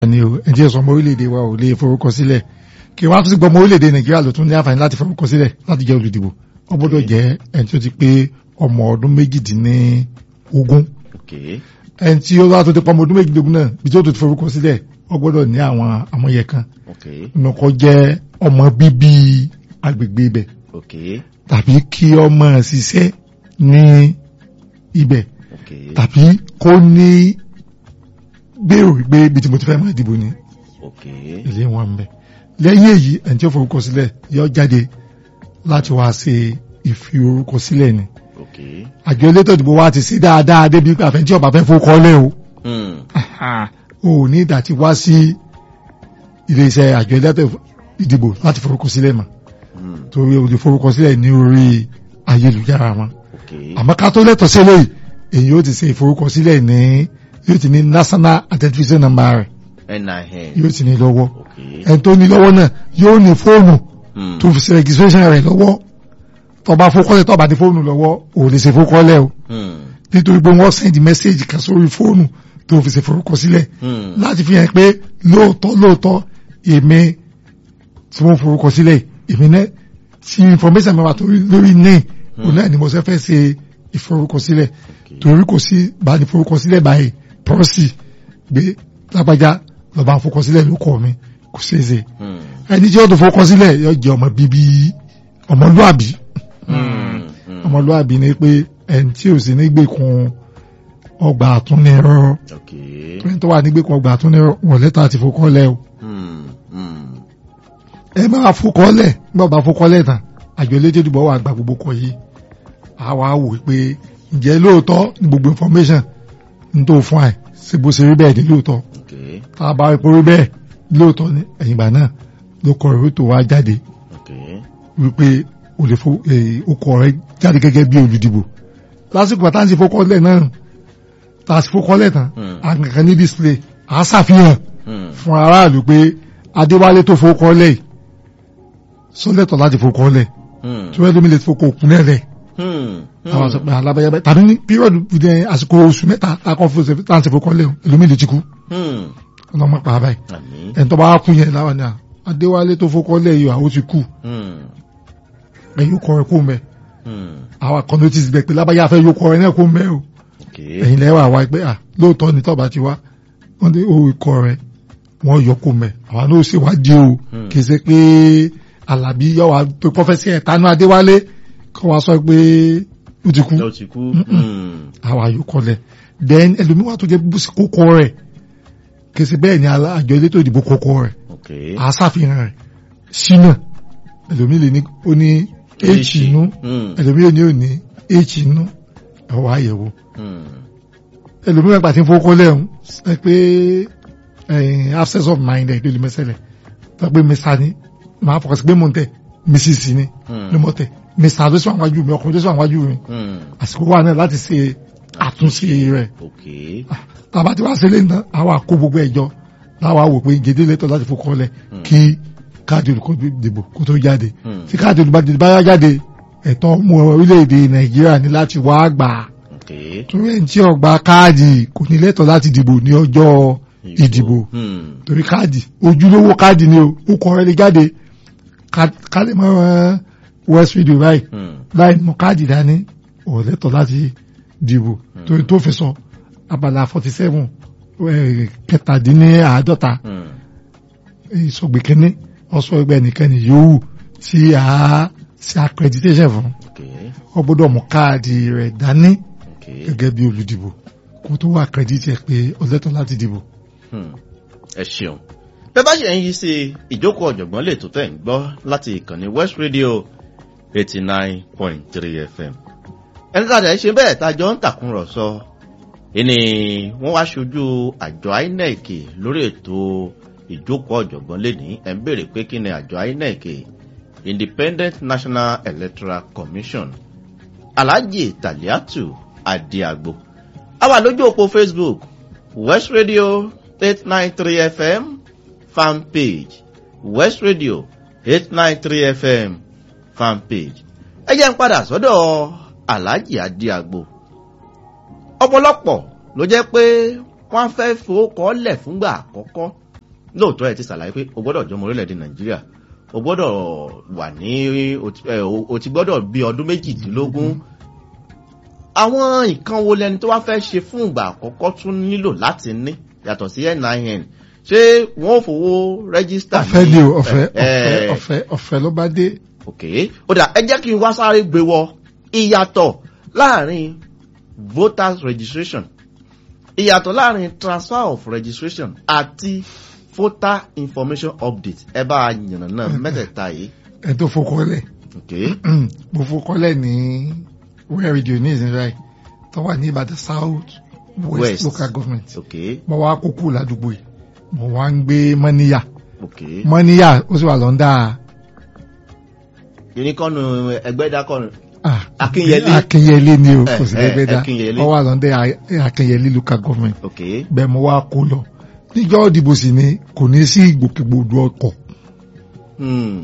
ni o ẹ̀jẹ̀ sọ ọmọ orílẹ̀-èdè wa ò lè forúkọ sílẹ̀ kí wọ́n á tún sí gbọ́ ọmọ orílẹ̀-èdè nàìjíríà ló tún ní àǹfààní láti forúkọ sílẹ̀ láti jẹ́ olùdìbò wọ́n gbọ́dọ̀ jẹ́ ẹni tó ti pé ọmọ ọdún méjìdínlógún okay ẹni tí ó wá tó ti pọ́ ọmọ ọdún méjìdínlógún náà bí tó ti forúkọ sílẹ̀ wọ́n gbọ́dọ̀ ní àwọn àmúyẹ kan okay nùkọ́ jẹ́ ọmọ bíbí agbègbè ibẹ̀ okay tàbí kí ọmọ ṣiṣẹ́ ní ibẹ̀ okay tàbí kó ní gbèrò wípé ibi tí mo ti fẹ́ máa dìbò ni okay ilé wọn ń bẹ lẹ́yìn èyí ẹni tí ó forúkọ sílẹ̀ yóò jáde láti wá ṣe ìfi orúkọ sílẹ̀ ni okay àjọ elétò ìdìbò wa ti ṣe dáadáa débi pé àfẹnjí ọba fẹ́ forúkọ lẹ́ o hmm o ò ní ìdá tí wá sí iléeṣẹ́ àjọ elétò ìdìbò láti forúkọ sílẹ̀ mọ́ hmm torí o lè forúkọ sílẹ̀ ní orí ayélujára wọn okay àmọ́ ká tó lẹ́tọ̀ sílẹ̀ yìí èyí yóò ti ṣe ìforúkọsílẹ̀ ní yóò ti ní national identification number rẹ̀ NIN yóò ti ní lọ́wọ́ okay ẹni tó ní lọ́wọ́ náà yóò ní fóònù hmm tó fi ṣe registration rẹ̀ lọ́wọ́ tó bá fókọ́lẹ̀ tó bá ní fóònù lọ́wọ́ ò lè ṣe fókọ́lẹ̀ o hmm nítorí pé wọ́n send message kan sórí fóònù tó fi ṣe forúkọsílẹ̀ hmm láti fi hàn pé lóòótọ́ lóòótọ́ èmi tí wọ́n forúkọsílẹ̀ èmi náà tí information mi wà tó lórí ní òun náà ni mo ṣe fẹ́ ṣe ìforúkọsílẹ̀ torí kò sí bá ní forúkọsílẹ̀ báyìí pọ́ọ̀sì gbé lápájá lọ́ba forúkọsílẹ̀ ló kọ́ mi kò ṣeé ṣe hmm ẹni tí ó tó forúkọsílẹ̀ yóò jẹ́ ọmọ bíbí ọmọlúàbí hmm hmm ọmọlúàbí ni pé ẹni tí ò sí nígbèkùn ọgbà àtúnirọ okay ẹni tó wà nígbèkùn ọgbà àtúnirọ wọ̀ lẹ́tà àti forúkọlẹ̀ o hmm hmm ẹ máa fokọ́lẹ̀ nígbà bá fokọ́lẹ̀ tán àjọ elétò ìdìbò wà gba gbogbo kọ yìí a wá wò pé ǹjẹ́ lóòótọ́ ní gbogbo information ń tó fún ẹ ṣe bó ṣe rí bẹ́ẹ̀ ní lóòótọ́ okay tá a bá rí porí bẹ́ẹ̀ lóòótọ́ ní ẹ̀yìn ìgbà náà ló kọ ìwé tó wá jáde okay wípé o lè fo o kọ rẹ jáde gẹ́gẹ́ bí olùdìbò lásìkò àtàwọn ti fokọ́lẹ̀ náà tá a ti fokọ́lẹ̀ tán Hmm. àgbẹ̀kan ní display à á ṣàfihàn hmm fún aráàlú pé adéwálé tó fokọ́lẹ̀ yìí sólẹ̀tọ̀ láti fokọ́lẹ̀ hmm tí wọ́n lómi lè fokò òkúnlẹ̀ rẹ̀ hmm àwọn sọ pé alábẹ́yẹbẹ́ tàbí ní pírọ̀dù ìdẹ àsìkò oṣù mẹ́ta takọ́ fún ṣe láti fokọ́lẹ̀ lómi lè ti kú hmm ọlọ́mọ pa báyìí àmín ẹni tó bá kú yẹn láwọn ni à adéwálé tó fokọ́lẹ̀ yìí àwọn ti kú hmm ẹ̀yìn kọ ẹ̀ kó mẹ́ hmm àwọn kan notice bẹ̀ pé lábáyá fẹ́ yóò kọ ẹ̀ náà kó mẹ́ o okay ẹ̀yìn lẹ́wọ̀ àwa pé à lóòótọ́ ni tọ́ba ti wá wọ́n dé o ikọ̀ rẹ̀ wọ́n yọ kó mẹ́ àwọn náà ṣe wádìí o Hmm. kì í ṣe pé alábí yọ wá pé pọ́fẹ́sì ẹ̀tanú adéwálé kọ́ wa sọ pé ó ti kú ló ti kú hmm àwọn àyòkọlẹ̀ then ẹlòmíwà tó jẹ́ bó ṣe kókó rẹ̀ kì í ṣe bẹ́ẹ̀ ni alá- àjọ elétò ìdìbò kókó rẹ̀ okay àṣàfihàn rẹ̀ ṣínà ẹlòmí lè ní ó ní h inú hmm ẹlòmí lè ní ó ní h inú ẹ̀wọ̀ àyẹ̀wò hmm ẹlòmíràn gbà tí ń fowó kọ́lẹ̀ ń ẹ pé ẹ̀yìn absence of mind ẹ̀ ló lè mẹ́sẹ̀lẹ̀ tó pé mr ni máa fọkàn sí pé mò ń tẹ̀ mrs ni ló mọ̀ tẹ̀ mr ló sì wà wájú mi ọkùnrin ló sì wà wájú mi hmm àsìkò wà náà láti ṣe àtúnṣe rẹ̀ okay tàbá tí wàá ṣe lẹ́yìn náà àwa kó gbogbo ẹ̀jọ́ láwa wò pé gèdè lẹ́tọ̀ láti fowó kọ́lẹ̀ kí káàdì olùkọ́ dìbò kó tó jáde hmm tí káàdì olùbàdàn bá jáde ẹ̀tọ́ ọmọ orílẹ̀-èdè nàìjíríà ní láti wá gbà á okay torí ẹni tí ó gba káàdì kò ní lẹ́tọ̀ọ́ láti dìbò ní ọjọ́ ìdìbò hmm torí káàdì ojúlówó káàdì ni o ó kọ rẹ lè jáde ká- ká lè mọ west video báyìí hmm láì mọ káàdì dání ò lẹ́tọ̀ọ́ láti dìbò torí tó fi sọ abala forty seven kẹtàdínláàádọ́ta hmm ìsọgbẹ̀kẹ́ni ọ̀sọ́ ẹgbẹ́ nìkan yòówù tí a ṣe accreditation fún okay ọ gbọ́dọ̀ mọ káàdì rẹ̀ dání okay gẹ́gẹ́ bí olùdìbò kó tó wà kírẹ́díìtì ẹ̀ pé ọlẹ́tọ̀ láti dìbò. Hmm. ẹ ṣeun bẹ́ẹ̀ bá ṣe ń yí sí ìjókòó ọ̀jọ̀gbọ́n lè tó tẹ̀ ń gbọ́ láti ìkànnì west radio eighty nine point three fm ẹni tá a dẹ̀ ṣe bẹ́ẹ̀ tá a jọ ń tàkúrọ̀sọ ìní wọ́n wá ṣojú àjọ inec lórí ètò ìjókòó ọ̀jọ̀gbọ́n lẹ́ni ẹ̀ ń béèrè pé kí ni àjọ inec independent national electoral commission alhaji taliatu adiagbo a wà lójú òpó facebook west radio eight nine three fm fan page west radio eight nine three fm fan page ẹ jẹ́ ń padà sọ́dọ̀ alhaji adiagbo ọ̀pọ̀lọpọ̀ ló jẹ́ pé wọ́n fẹ́ fowó kọ́ lẹ̀ fúngbà àkọ́kọ́ lóòótọ́ ẹ ti ṣàlàyé pé o gbọ́dọ̀ jọmọ orílẹ̀-èdè nàìjíríà o gbọ́dọ̀ wà ní o ti- ẹ, o- o ti gbọ́dọ̀ bí ọdún méjìdínlógún àwọn nǹkan wo lẹni tó wá fẹ́ ṣe fún ìgbà àkọ́kọ́ tún nílò láti ní yàtọ̀ sí nin ṣé wọ́n ò fowó rẹ́gísítà ọ̀fẹ́ ni o ọ̀fẹ́ ẹ, ẹ, ọ̀fẹ́ ọ̀fẹ́ ọ̀fẹ́ ló bá dé ok ó dà ẹ jẹ́ kí n wá sáré gbé wọ ìyàtọ̀ láàrin voters registration ìyàtọ̀ láàrin transfer of registration àti voter information update ẹ bá a yànnà náà mẹ́tẹ̀ẹ̀ta yìí ẹ̀ tó fokọ́lẹ̀ ok mo fokọ́lẹ̀ ní where radio ní ìsinmi tó wà ní ìbàdàn south west, West. local government ok mo wá kókó ládùúgbò yìí mo wá ń gbé mọ́níyà ok mọ́níyà ó sì wà lọ́ndà unikọ́nù ẹgbẹ́ dákọ́nù ah, Akínyẹlé. akínyẹlé ni o Eh, kò sí eh, lẹ́gbẹ́ dá Akínyẹlé. ó wà lọ́ndà akínyẹlé local government ok bẹ́ẹ̀ mo wá kó lọ níjọ́ ìdìbò sì ni kò ní sí ìgbòkègbodò ọkọ̀ hmm.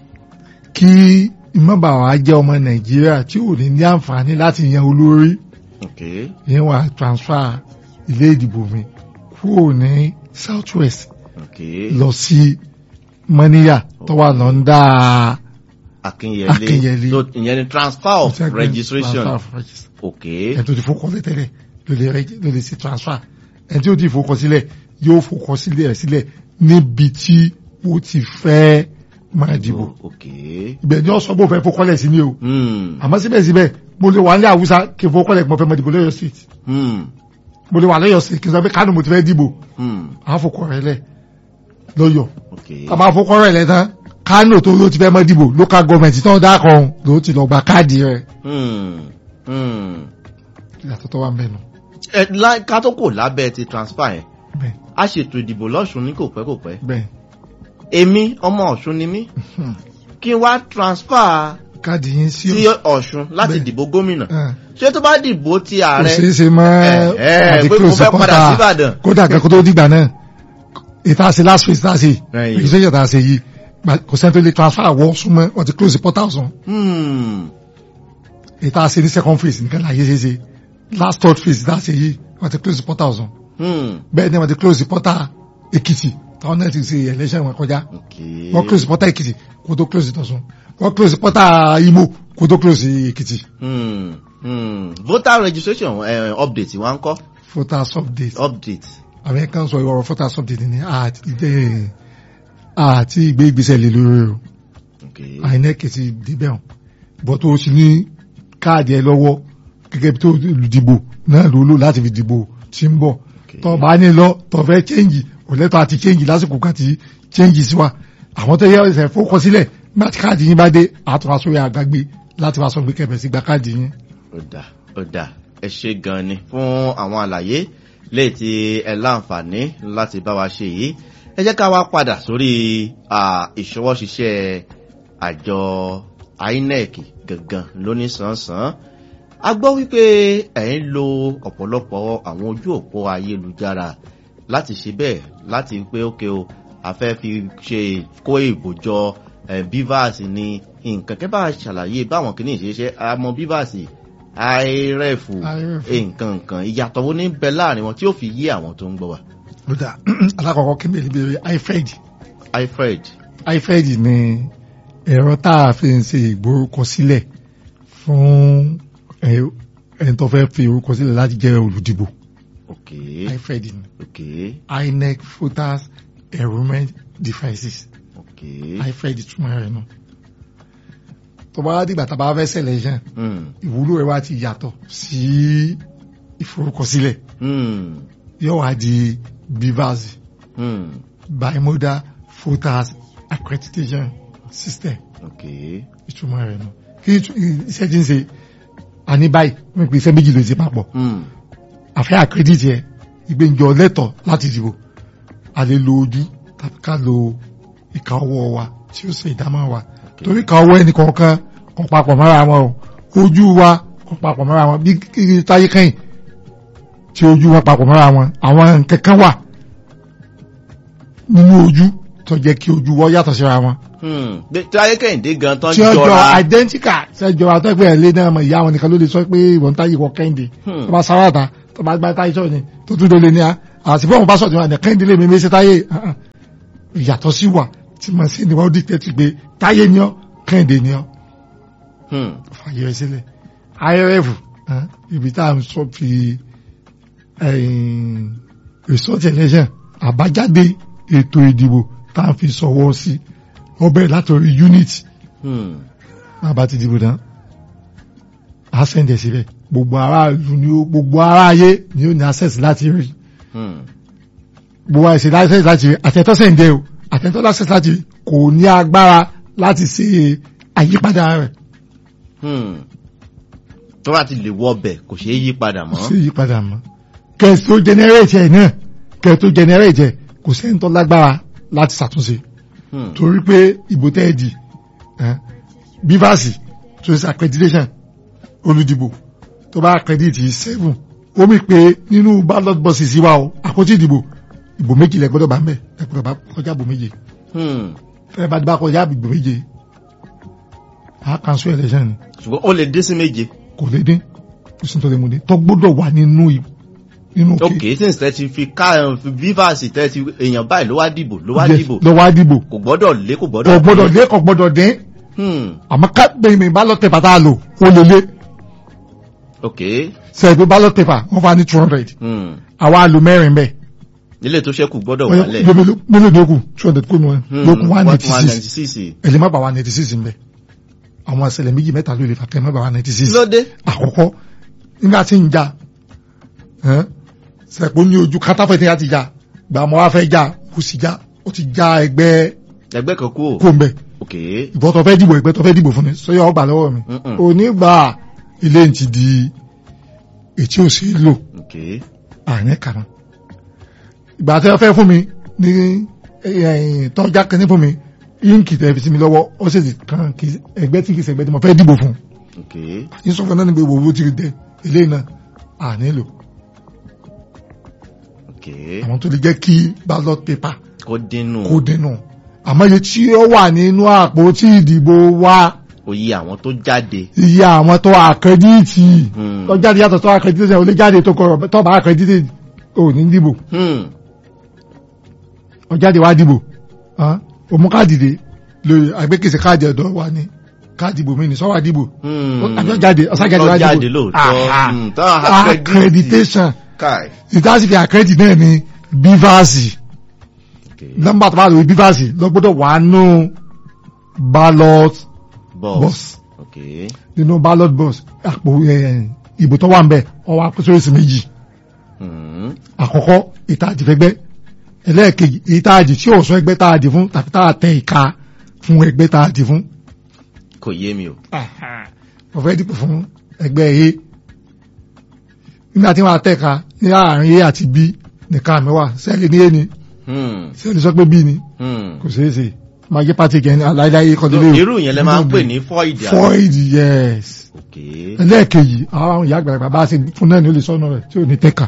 kí ìmọ̀bà wa jẹ́ ọmọ nàìjíríà tí ò ní ní àǹfààní láti yan olórí ok yẹn wà transfer ilé ìdìbò mi kúrò ní south west ok lọ sí mọ́níyà tó wà lọ́ndà akínyẹlé Akínyẹlé. so ìyẹn ni transfer of registration transfer of registration. ok ẹni tó ti fowókọ tẹ́lẹ̀ ló lè reg- ló lè ṣe transfer ẹni tí ó ti fowókọ sílẹ̀ yóò fowókọ sílẹ̀ rẹ̀ sílẹ̀ níbi tí ó ti fẹ́ máa dìbò ok ibẹ̀ ni ó sọ bó fẹ́ fowókọlẹ̀ sí ni o hmm. àmọ́ síbẹ̀síbẹ̀ mo lè wà ní àwùsá kí n fowókọlẹ̀ mo fẹ́ máa dìbò lọ́yọ̀ state Hmm. mo lè wà lọ́yọ̀ state kí n sọ pé kánò mo ti fẹ́ dìbò Hmm. àwọn fowókọ rẹ̀ lẹ̀ lọ́yọ̀ ok tàbá fowókọ rẹ̀ lẹ̀ tán kánò tó ló ti fẹ́ máa dìbò local government tó ń dákọ̀ ọ̀hún ló ti lọ gba káàdì rẹ̀ Hmm. Hmm. ìyàtọ̀ tó wà ń bẹ̀ nù ẹ lá- ká tó kò lábẹ́ ti transfer yẹn bẹ́ẹ̀ a ṣètò ìdìbò lọ́sùn ní kò pẹ́ kò pẹ́ bẹ́ẹ̀ èmi ọmọ ọ̀ṣun ni mí Hmm. kí n wá transfer káàdì yín sí sí ọ̀ṣun láti Bẹ́ẹ̀. dìbò gómìnà Ah. ṣé tó bá dìbò ti kò ààrẹ ṣeé ṣe mọ́ ẹ, ẹ, àti pé mo close fẹ́ padà supporter. sí Ìbàdàn. kódà kẹ́kọ̀ọ́ tó dìgbà náà ìta ṣe last phase tá a ṣe Ẹ̀yìn. registration tá a ṣe yìí gba- kò sẹ́ni tó lè transfer àwọ̀ súnmọ́ wọ́n ti close portal sùn Hmm. ìta ṣe ní second phase nìkan láyé ṣe ṣe last third phase tá a ṣe yìí wọ́n ti close portal sùn Hmm. bẹ́ẹ̀ ni wọ́n ti close portal Èkìtì táwọn náà ti ṣe election wọn kọjá ok wọ́n close portal Èkìtì kó tó close ìtọ̀sùn wọ́n close portal Imo kó tó close Èkìtì Hmm. Hmm. voter registration uh, update wa ń kọ́ voters update update àwọn kan sọ ìwọ̀rọ̀ voters update ni àti ìdẹ́ àti ìgbé ìgbésẹ̀ lè lórí o ok INEC ti débẹ̀ hàn bọ́ tó o sì ní káàdì ẹ lọ́wọ́ gẹ́gẹ́ bí tó olùdìbò náà ló lò láti fi dìbò tí ń bọ̀ Okay. tó bá ní lọ tó fẹ́ chẹ́ǹgì kò lẹ́tọ̀ àti chẹ́ǹgì lásìkò kan tí chẹ́ǹgì sí wa àwọn tó yẹ ẹsẹ̀ fowókọ sílẹ̀ nígbà tí káàdì yín bá dé àtúwà sórí àgbàgbé láti wá sọ pé kẹfẹ́ sí gba káàdì yín. ó dà ó dà ẹ ṣe gan ni fún àwọn àlàyé léè tí ẹ láǹfààní láti bá wa ṣe yìí ẹ jẹ́ ká wá padà sórí ah, ìṣọwọ́ṣiṣẹ́ àjọ INEC gangan lóníṣànsán a gbọ́ wípé ẹ̀ ń lo ọ̀pọ̀lọpọ̀ àwọn ojú òpó ayélujára láti ṣe bẹ́ẹ̀ láti pé ókè o a fẹ́ fi ṣe kó ìbòjọ eh, bivas ní nǹkan kẹ́ bá a ṣàlàyé báwọn kìíní ìṣeṣẹ́ àmọ́ bivas iref IRF. nǹkan nǹkan ìyàtọ̀ wo ní bẹ láàrin wọn tí ó fi yé àwọn tó ń gbọ́ wa. ó dà alákọ̀ọ́kọ́ kí n bèrè bèrè ifed ifred ifed ni ẹ̀rọ tá a fi ń ṣe ìgbórúkọsílẹ̀ fún ẹ- ẹni tó fẹ́ fi orúkọ sílẹ̀ láti jẹ́ olùdìbò ok ifed ni ok inec voters enrollment devices ok ifed túmọ̀ rẹ̀ nù tó bá dìgbà tá a bá fẹ́ selection hmm. ìwúlò rẹ̀ wá ti yàtọ̀ sí ìforúkọsílẹ̀ Hmm. yóò wá di bivas Hmm. bimodal voters accreditation system ok ìtumọ̀ rẹ̀ nù kí ìtu- iṣẹ́ tí ń ṣe àní báyìí wọ́n pè iṣẹ́ méjì ló ti papọ̀ hmm. àfẹ́ àkírẹ́dìtì ẹ̀ ìgbẹ́njọ lẹ́tọ̀ láti dìbò a lè lo ojú tàbí ká lo ìka ọwọ́ wa tí ó ṣe ìdámọ̀ wa torí ìka ọwọ́ ẹnì kọ̀ọ̀kan kò papọ̀ mọ́ra wọn o ojú wa kò papọ̀ mọ́ra wọn bí kí táyé kẹ́yìn tí ojú wọn papọ̀ mọ́ra wọn àwọn nǹkan kan wà nínú ojú tó jẹ́ kí ojú wọn yàtọ̀ síra wọn Hmm. Bí- tí ayé kẹ́hìndé gan tán tí ó jọ jọra identical tí ó jọ àtọ́gbẹ́ ẹ̀ lé náà mọ̀ ìyá wọn nìkan ló lè sọ pé ìwọ̀n táyé wọ kẹ́hìndé Hmm. tó bá sáwàtà tó bá gbá táyé sọ̀rọ̀ ni tó tún lè ní a àti fóun bá sọ̀tún àná kẹ́hìndé lè mímí sí táyé ah, ah. ìyàtọ̀ sí wà tí màá sí ni wọ́n dìtẹ́ ti gbé táyé ni ọ́ kẹ́hìndé ni ọ́ Hmm. fàyè rẹ sílẹ̀ IRF eh, ibi tá à ń sọ fi eh, result election àbájáde ètò ìdìbò tá à ń fi sọwọ́ sí ọbẹ̀ látọ̀rí unit Hmm. bàbá ti dìbò tán a sẹ́ndẹ̀ síbẹ̀ gbogbo ará ìlú ni ó gbogbo ará ayé ni ó ní access láti rí Hmm. gbogbo àìsè access láti rí àtẹ̀tọ́ sẹ́ndẹ̀ o àtẹ̀tọ́ access láti rí kò ní agbára láti ṣe àyípadà rẹ̀ Hmm. tó bá ti lè wọ ọbẹ̀ kò ṣeé yí padà mọ́. ṣe àyípadà mọ́ kẹ́ẹ̀ tó generate ẹ̀ náà kẹ́ẹ̀ tó generate ẹ̀ kò sẹ́ni tó lágbára láti ṣàtúnṣe Hmm. torí pé ìbò tẹ́ ẹ di eh, bivasi tó ṣe accreditation olùdìbò tó bá accredit seven ó mì pé nínú ballot boxes wa o àpótí ìdìbò ìbò méjì lẹ gbọ́dọ̀ bá ń bẹ ẹ gbọ́dọ̀ bá kọjá ìbò méje Hmm. ẹ bá bá kọjá ìbò méje a cancel election ni ṣùgbọ́n ó lè dín sí méje. kò lè dín kò sí tó lè mú dín tó gbọ́dọ̀ wà nínú ì- nínú ok since tẹ ti fi ká ẹ, fi bivas tẹ ti èèyàn báyìí ló wá dìbò ló wá Yes, dìbò lọ wá dìbò kò gbọ́dọ̀ lé kò kò gbọ́dọ̀ gbọ́dọ̀ lé kò gbọ́dọ̀ dín Hmm. àmọ́ ká bẹ̀rẹ̀ ballot paper tá a lò ó lè lé ok sẹ́ẹ̀gbẹ́ ballot paper wọ́n fa ní two hundred Hmm. àwa lò mẹ́rin bẹ́ẹ̀ nílé tó ṣẹ́kù gbọ́dọ̀ wálẹ̀. mélòó lókù two hundred kó nu ẹ Hmm. lókun one ninety one six ninety six. ẹ̀lẹ́ má bà one ninety six ń bẹ̀ àwọn àṣẹlẹ̀ méjì mẹ́ta ló lè fà kẹ́ má bà one ninety six lóde. àkọ́kọ́ nígbà tí ń jà sẹ̀pọ̀ ní ojú kátàfẹ́ tí a ti jà gbà mọ́ wá fẹ́ jà kò sì jà ó ti já ẹgbẹ́ ẹgbẹ́ kan kú o. kó ń bẹ̀ ok ìbọn tó fẹ́ dìbò ẹgbẹ́ tó fẹ́ dìbò fún mi sọ́yọ́ ọgbà lọ́wọ́ mi Mm-mm. onígbà ilé ń ti di ètí ò sí lò ok àárín kàmá ìgbà tí wọ́n fẹ́ fún mi ní tọ́já kẹ́ni fún mi íǹkì tẹ̀ fi sí mi lọ́wọ́ ó sì ti kàn kí ẹgbẹ́ tí kì í ṣẹgbẹ́ tí mo fẹ́ dìbò fún ok yín sọ fún náà ní pé owó ti dẹ eléyìí náà à nílò ok àwọn tó lè jẹ́ kí ballot paper kó dínú kó dínú àmọ́ iye tí ó wà nínú àpótí ìdìbò wa oyè àwọn tó jáde. iye àwọn tó àkẹ́díìtì Hmm. tó jáde yàtọ̀ tó àkẹ́díìtì ò lè jáde tó kọ tó bá àkẹ́díìtì ò ní dìbò Hmm. ó jáde wá dìbò hàn, ó mú káàdì dé lórí àgbékèsè káàdì ọ̀dọ́ wa ní káàdì ìbò mi ní sọ́wọ́ dìbò Hmm. àjọ jáde ọ̀sá jáde wá Ó dìbò jáde lóòótọ́. Aha. Hmm. Tán accreditation Kai. ìdásí fi accredit náà ní bífàsì ok nọ́mbà tó bá lórí bífàsì lọ gbọ́dọ̀ wà nù ballot boss. box ok nínú ballot box àpò eh, ìbò tó wà ń bẹ̀ ọwọ́ akóṣoríṣi méjì Hmm. àkọ́kọ́ ìtajì fẹ́gbẹ́ ẹlẹ́ẹ̀kejì ìtajì tí ò sọ ẹgbẹ́ tá a dì fún tàbí tá a tẹ ìka fún ẹgbẹ́ tá a dì fún kò yé mi o. mo fẹ́ dìbò fún ẹgbẹ́ A nígbà tí wọ́n á tẹ̀ka ní àárín A àti B nìkan mi wà sẹ́ẹ̀lì ní A ni Hmm. sẹ́ẹ̀lì sọ pé B ni Hmm. kò ṣeé ṣe máa jẹ́ pàtí kẹ́ni aláìláyé kọ́dílé o. irú yẹn lẹ máa ń pè ní void. àbí? void yes ok ẹlẹ́ẹ̀kejì àwọn ìyá àgbàlagbà bá ṣe fún náà ní ó lè sọ́nà rẹ̀ tí ò ní tẹ́ka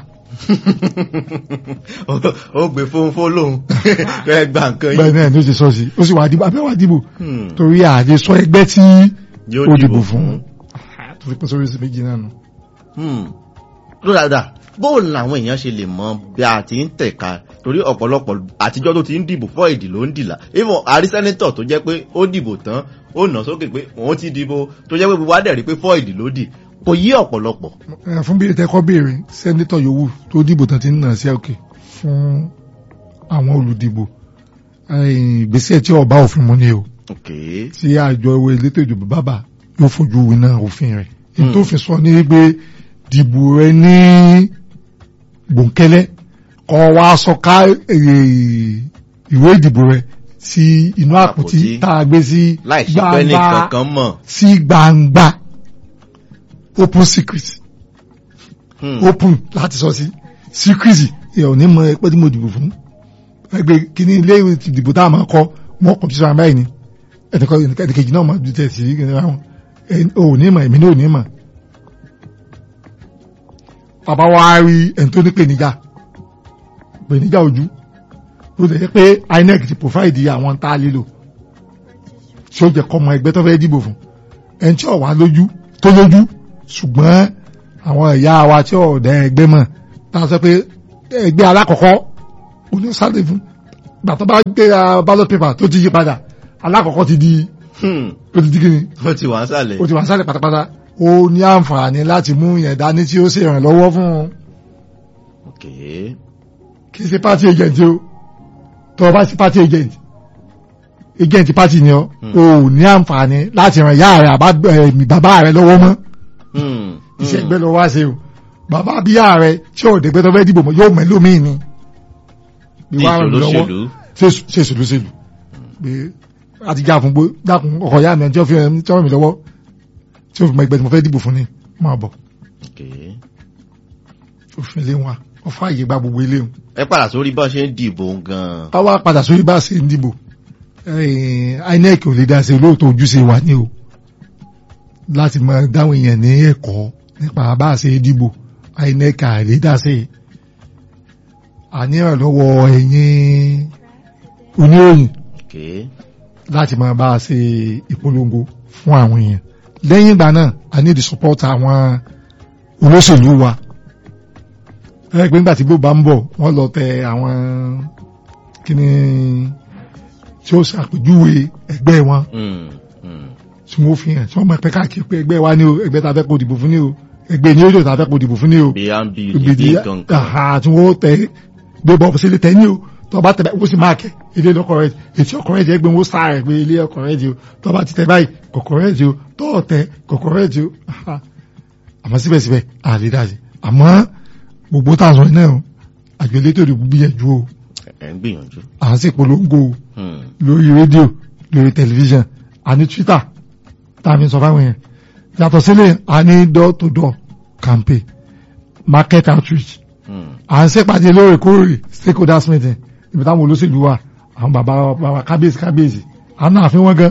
ó gbé fóun fólóhùn kẹ gbà nǹkan bẹ́ẹ̀ yìí. náà ní ó ṣe sọ sí ó sì wà dìbò abẹ́wà dìbò Hmm. torí ààyè sọ ẹgbẹ́ tí Yóò ó dìbò dìbò fún. fún tó fi pín sórí sí méjì náà nù. Hmm. ló dáadáa bóun làwọn èèyàn ṣe lè mọ bí a ti ń tẹ̀ka torí ọ̀pọ̀lọpọ̀ àtijọ́ tó ti ń dìbò fọ́ ìdì ló ń dìlà even àrí sẹ́nẹ́tọ̀ tó jẹ́ pé ó dìbò tán ó nà sókè pé òun ti dìbò tó jẹ́ pé gbogbo adẹ̀rí pé fọ́ ìdì ló dì kò yí ọ̀pọ̀lọpọ̀. Ẹ, fún bí ìtẹ́kọ́ béèrè sẹ́ńdítọ̀ yòówù tó dìbò tán ti ń nà sí òkè fún àwọn olùdìbò ẹ, ìgbésẹ̀ tí ọba òfin mú ni o ok tí àjọ owó elétò ìdìbò bábà yóò fojú winá òfin rẹ̀ Hmm. èyí tó fi sọ ní pé dìbò rẹ ní gbòǹkẹ́lẹ́ kọ́ wa sọ ká eh, ìwé ìdìbò rẹ sí inú àpótí Àpótí. tá a gbé sí láì ṣe pé ní kankan mọ̀. sí gbangba open secret Hmm. open láti sọ sí secret ẹ ò ní mọ ẹgbẹ́ tí mo dìbò fún ẹgbẹ́ kìíní ilé ìwé ti dìbò tá a máa kọ wọn kọ sísọ àbáyé ni ẹnìkan ẹnìkejì náà máa dùtẹ̀ sí ìgbìmọ̀ àwọn ò ní mọ̀ èmi náà ò ní mọ̀ bàbá wa rí ẹni tó ní pèníjà pèníjà ojú ló lè jẹ́ pé INEC ti provide àwọn tá a lílò tí ó jẹ́ kọ́ ọmọ ẹgbẹ́ tó fẹ́ dìbò fún ẹni tí ò wá lójú tó lójú ṣùgbọ́n àwọn ẹ̀yà wa tí ò dẹ ẹgbẹ́ mọ̀ tá a sọ pé ẹgbẹ́ alákọ̀ọ́kọ́ onísàlẹ̀ fún gbàtọ́ bá gbé ah, ballot paper tó ti yí padà alákọ̀ọ́kọ́ ti di Hmm. ó ti di kíni ó ti wà ń sàlẹ̀. ó ti wà sálẹ̀ pátápátá ó ní àǹfààní láti mú yẹn dání tí ó sì ràn lọ́wọ́ fún un ok kì í ṣe party agent o tó o bá sí party agent agent party ni ọ o ò ní àǹfààní láti ràn ìyá rẹ àbá eh, bàbá rẹ lọ́wọ́ mọ́ Hmm. iṣẹ́ ẹgbẹ́ lọ wá ṣe o bàbá bíyà rẹ tí ò dẹ̀gbẹ́ tó fẹ́ dìbò mọ́ yóò mẹ́lò míì ni ní Ìwà ràn lọ́wọ́ ìṣòlóṣèlú. ṣe ṣe ṣèlúṣèlú pé a ti já fún gbó dákun ọkọ̀ ìyá mi tí ó fi ẹni tí ó ràn mí lọ́wọ́ tí ó fi mọ ẹgbẹ́ tí mo fẹ́ dìbò fún ni máa bọ̀ ok òfin ilé wa wọ́n fààyè gba gbogbo ilé o ẹ padà sórí bá ṣe ń dìbò gan-an. táwa padà sórí bá ṣe ń dìbò eh, INEC ò lè dá sí olóòótọ́ ojúṣe wa ní o láti máa dáwọn èèyàn ní ẹ̀kọ́ nípa bá ṣe dìbò INEC à lè dá sí àníyàn lọ́wọ́ ẹ̀yin oníròyìn ok láti máa bá a ṣe ìpolongo fún àwọn èèyàn lẹ́yìn ìgbà náà a ní the support àwọn olóṣèlú wa ẹ pé nígbà tí bó bá ń bọ̀ wọ́n lọ tẹ àwọn kíni tí ó ṣàpèjúwe ẹgbẹ́ wọn Hmm. Hmm. tí wọ́n fi hàn tí wọ́n máa pẹ́ káàkiri pé ẹgbẹ́ wa ní o ẹgbẹ́ tá a fẹ́ kó dìbò fún ní o ẹgbẹ́ ní ojú tá a fẹ́ kó dìbò fún ní o bí a ń bí ìgbèdí ìdí gangan. àhà tí wọ́n tẹ gbé bọ́ọ̀bù sílé tẹ ní o tó bá tẹ báyìí wọ́n sì máa kẹ́ ilé lọ́kọ̀ rẹ̀ ètí ọkọ̀ rẹ̀ jẹ́ gbé wọ́n sáà rẹ̀ pé ilé ọkọ̀ rẹ̀ jẹ́ o tó bá ti tẹ báyìí kọ̀kọ̀ rẹ̀ jẹ́ o tó tẹ kọ̀kọ̀ rẹ̀ jẹ́ o àhà. àmọ́ síbẹ̀síbẹ̀ àlè dájẹ́ àmọ́ gbogbo táwọn náà o àjọ elétò ìdìbò gbìyànjú o ẹ ń gbìyànjú. à ń sì polongo o Hmm. lórí rédíò lórí tẹlifíṣàn àní twitter tàbí sọ fáwọn èèyàn yàtọ̀ sílẹ̀ àní door to door campaign market outreach Hmm. à ń ṣèpàdé lóòrèkóòrè stakeholders meeting ibi táwọn olóṣèlú wà àwọn bàbá bàbá kábíyèsí kábíyèsí à ń náà fi wọ́n gan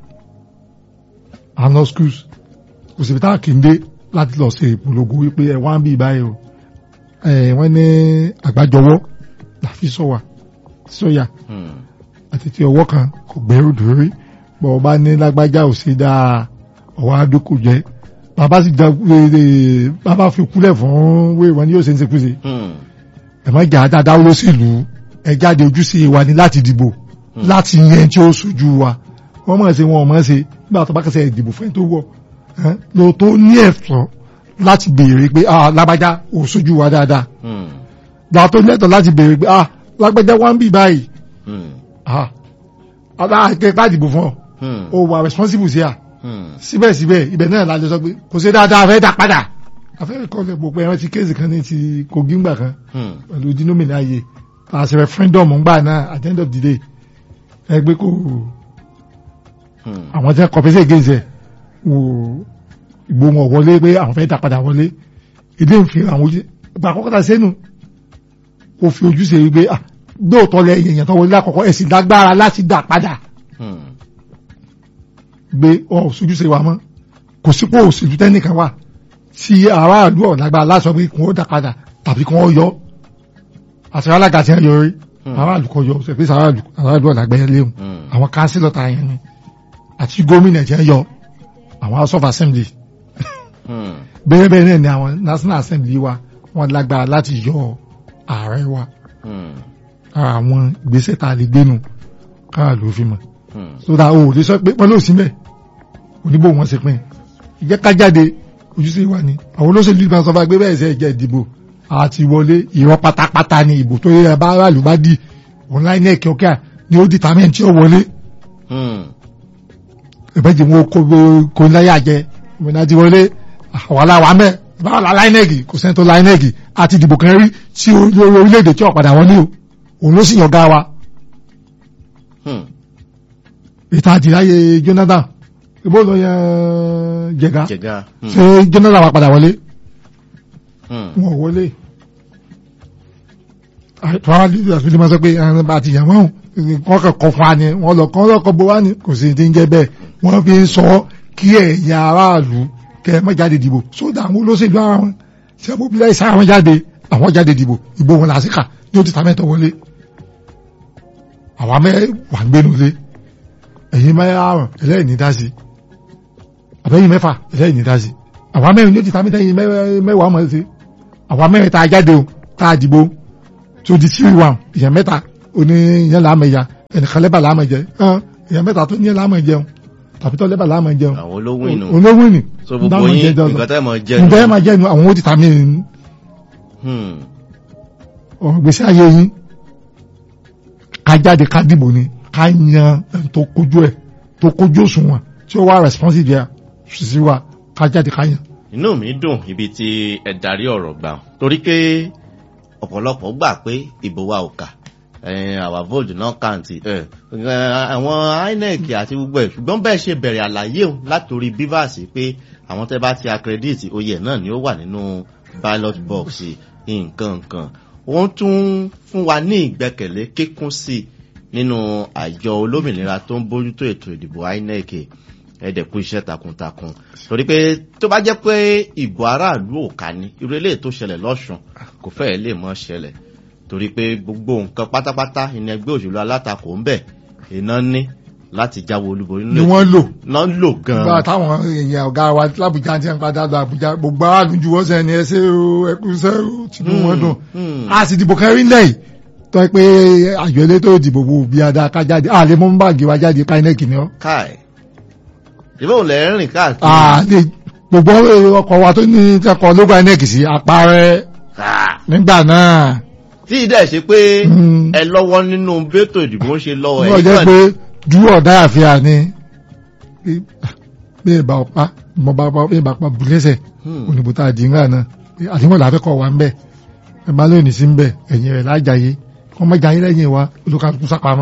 à ń lọ schools kò síbi táwọn kì í dé láti lọ ṣe ìpolongo wípé ẹ wá ń bí báyìí o ẹ wọ́n ní àgbájọwọ́ làfi sọ̀wà sọ̀yà Hmm. àti tí ọwọ́ kan kò gbẹ́rù dórí bọ́ ọba ní lágbájá ò sí dáa ọwọ́ adókò jẹ́ bàbá sì já ee bàbá fi kúlẹ̀ fún wéèwọ̀n ní yóò ṣe ń sekúse Hmm. ẹ má jà dáadáa olóṣèlú ẹ jáde ojúṣe wa ni láti dìbò láti yẹn tí ó sojú wa wọ́n mọ̀ ṣe wọn ò mọ̀ ṣe nígbà tó bá kẹsẹ̀ ìdìbò fẹ́ tó wọ̀ ẹ́ ló tó ní ẹ̀tọ́ láti béèrè pé ah lágbájá ò sojú wa dáadáa Hmm. gbà tó lẹ́tọ̀ láti béèrè pé ah lágbájá wá ń bì báyìí Hmm. ah aláàkẹ́ ká dìbò fún ọ Hmm. ó wà responsible sí à Hmm. síbẹ̀síbẹ̀ ibẹ̀ náà lájọ sọ pé kò sí dáadáa fẹ́ dá padà afẹ́rẹ́ kọ́lẹ̀ gbogbo ẹran ti kéèsì kan ní ti kogi ńgbà kan Hmm. pẹ̀lú dínómìnà ayé àṣẹ referendum ńgbà náà at the end of the day ẹgbẹ́ kò Hmm. àwọn tí wọ́n compensate against ẹ̀ wò ìgbó wọn wọlé pé àwọn fẹ́ dá padà wọlé ilé ń fi àwọn ojú ìgbà àkọ́kọ́ ta sẹ́nu ó fi ojú ṣe wípé ah dóòtọ́ lẹ èèyàn tó wọlé lákọ̀ọ́kọ́ ẹ̀sìn lágbára láti dá padà Hmm. gbé ọ sojúṣe wa mọ́ kò sípò òṣèlú tẹ́nìkan wà tí aráàlú ọ̀lágbá láṣọ pé kí wọ́n dá padà tàbí kí wọ́n yọ àti alága tí wọ́n yọ rí aráàlú kọ yọ ṣe pé aráàlú aráàlú ọ̀lágbá yẹn léwu Hmm. àwọn kánsílọ̀ ta yẹn ni àti gómìnà tí wọ́n yọ àwọn house of assembly Hmm. bẹ́ẹ̀ bẹ́ẹ̀ náà ni àwọn national assembly wa wọ́n lágbára láti yọ ààrẹ wa Hmm. ara àwọn ìgbésẹ̀ tá a lè gbénu káàlú fi mọ̀ Hmm. so that o lè sọ pé pọ́n ló sí mẹ́ oníbò wọn ṣe pín ìjẹ́ ká jáde ojúṣe wa ni àwọn olóṣèlú ìgbà sọ fún agbé bẹ́ẹ̀ sẹ́ ẹ̀jẹ̀ ìdìbò àti wọlé ìrọ́ pátápátá ni ìbò tó yẹ bá aráàlú bá di online ẹ̀kí ọ̀kẹ́ ni ó determine tí ó wọlé Hmm. ìbẹ́jì wọn kó kó láyà jẹ ìmọ̀nà ti wọlé àwọn aláwa mẹ́ báwọn la láìnẹ́ẹ̀gì kò sẹ́ni tó láìnẹ́ẹ̀gì àti ìdìbò kan rí tí olórí orílẹ̀-èdè tí ọ̀padà wọlé o òun ló sì yàn gá wa Hmm. ìta àdìráyè Jonathan ìbò lọ yan jẹga Jẹ̀gá. Hmm. ṣé Jonathan wa padà wọlé Hmm. wọn ò wọlé àwọn àdìsí àti ìdímọ̀ sọ pé àwọn bá ti yàn wọ́n wọ́n kàn kọ́ fún wa ni wọ́n lọ kọ́ lọ́kọ́ bó wá ní kò sí ti ń jẹ́ bẹ́ẹ̀ wọ́n fi ń sọ kí ẹ̀yin aráàlú kẹ́ ẹ má jáde dìbò sódà àwọn olóṣèlú ara wọn ṣé mobilize sára wọn jáde àwọn jáde dìbò ìbò wọn làásìkà ní ó ti ta mẹ́tọ̀ wọlé àwa mẹ́wàá ń gbénu lé ẹ̀yin mẹ́rààrún ẹlẹ́yìn ní dá sí àbẹ́yìn mẹ́fà ẹlẹ́yìn ní dá sí àwa mẹ́rin ní ó ti ta mẹ́tọ̀ yìí mẹ́wàá mọ̀ sí àwa mẹ́rin tá a jáde o tá a dìbò tó di three one èèyàn mẹ́ta ó oní ìyẹn làámọ̀ ẹ̀yà ẹnìkan lẹ́bà làámọ̀ jẹ èèyàn mẹ́ta tó ní ìyẹn làámọ̀ jẹun tàbí tó lẹ́bà làámọ̀ jẹun àwọn olówó inú olówó ni so gbogbo yín nǹkan tẹ́ mọ̀ jẹ́ nǹkan ẹ̀ máa jẹ́ nu àwọn ó ti ta mí Hmm. ọ̀rọ̀ gbèsè ayé yín ká jáde ká dìbò ni ká yan ẹni tó kojú ẹ̀ tó kojú òṣùwọ̀n tí ó wá responsive yà sí wa ká jáde ká yan. inú mi dùn ibi tí ẹ darí ọ̀rọ̀ gbà torí pé ọ̀pọ̀lọpọ̀ gbà pé ìbò wa ò kà àwa vote náà kàǹtì àwọn inec àti gbogbo ẹ̀ ṣùgbọ́n bẹ́ẹ̀ ṣe bẹ̀rẹ̀ àlàyé o látòrí bivas pé àwọn tẹ́ bá ti accredit oyè náà ni ó wà nínú ballot box nǹkan nǹkan wọ́n tún fún wa ní ìgbẹ́kẹ̀lé kíkún sí i nínú àjọ olómìnira tó ń bójútó ètò ìdìbò inec ẹ̀ẹ́dẹ̀kú iṣẹ́ takuntakun torí pé tó bá jẹ́ pé ìbò aráàlú ò ká ní irú eléyìí tó ṣẹlẹ̀ lọ́sùn kò fẹ́ẹ̀ lè mọ́ ṣẹlẹ̀ torí pé gbogbo nǹkan pátápátá ìní ẹgbẹ́ òṣèlú alátakò ń bẹ̀ iná ní láti jáwé olúborí ni wọ́n lò náà ń lò gan-an. nígbà táwọn èèyàn ọ̀gá wa lábùjá ti ń padà lọ àbújá gbogbo aráàlú ju wọ́n sẹ́ni ẹsẹ̀ o ẹkú sẹ́ o tìǹbù wọn dùn a sì dìbò kẹrin lẹ́yìn tó pé àjọ elétò ìdìbò bò bí adá ká jáde a lè mú báàgì wa jáde ká iná kìnìún. káì ìbá òun lẹ ń rìn káàkiri. a lè gbogbo ọkọ̀ wa tó ní tẹ́kọ̀ lógo inec sí apárẹ́ nígbà náà. tí ìdá ẹ̀ ṣe pé ẹ lọ́wọ́ nínú bẹ́tò ìdìbò ń ṣe lọ́wọ́ ẹ̀. wọ́n jẹ́ pé dúró ọ̀dá àfihàn ni bí ìbá ọ̀pá mo bá bí ìbá pa bùlẹ́sẹ̀ ònìbò tá a dì ńlá náà àdìmọ̀ làáfẹ́kọ̀ wa ń bẹ̀ ẹ máa lónìí sí ń bẹ̀ ẹ̀yìn rẹ̀ lájàyé wọ́n má jayé lẹ́yìn wa olùkàlùkù sápamọ́.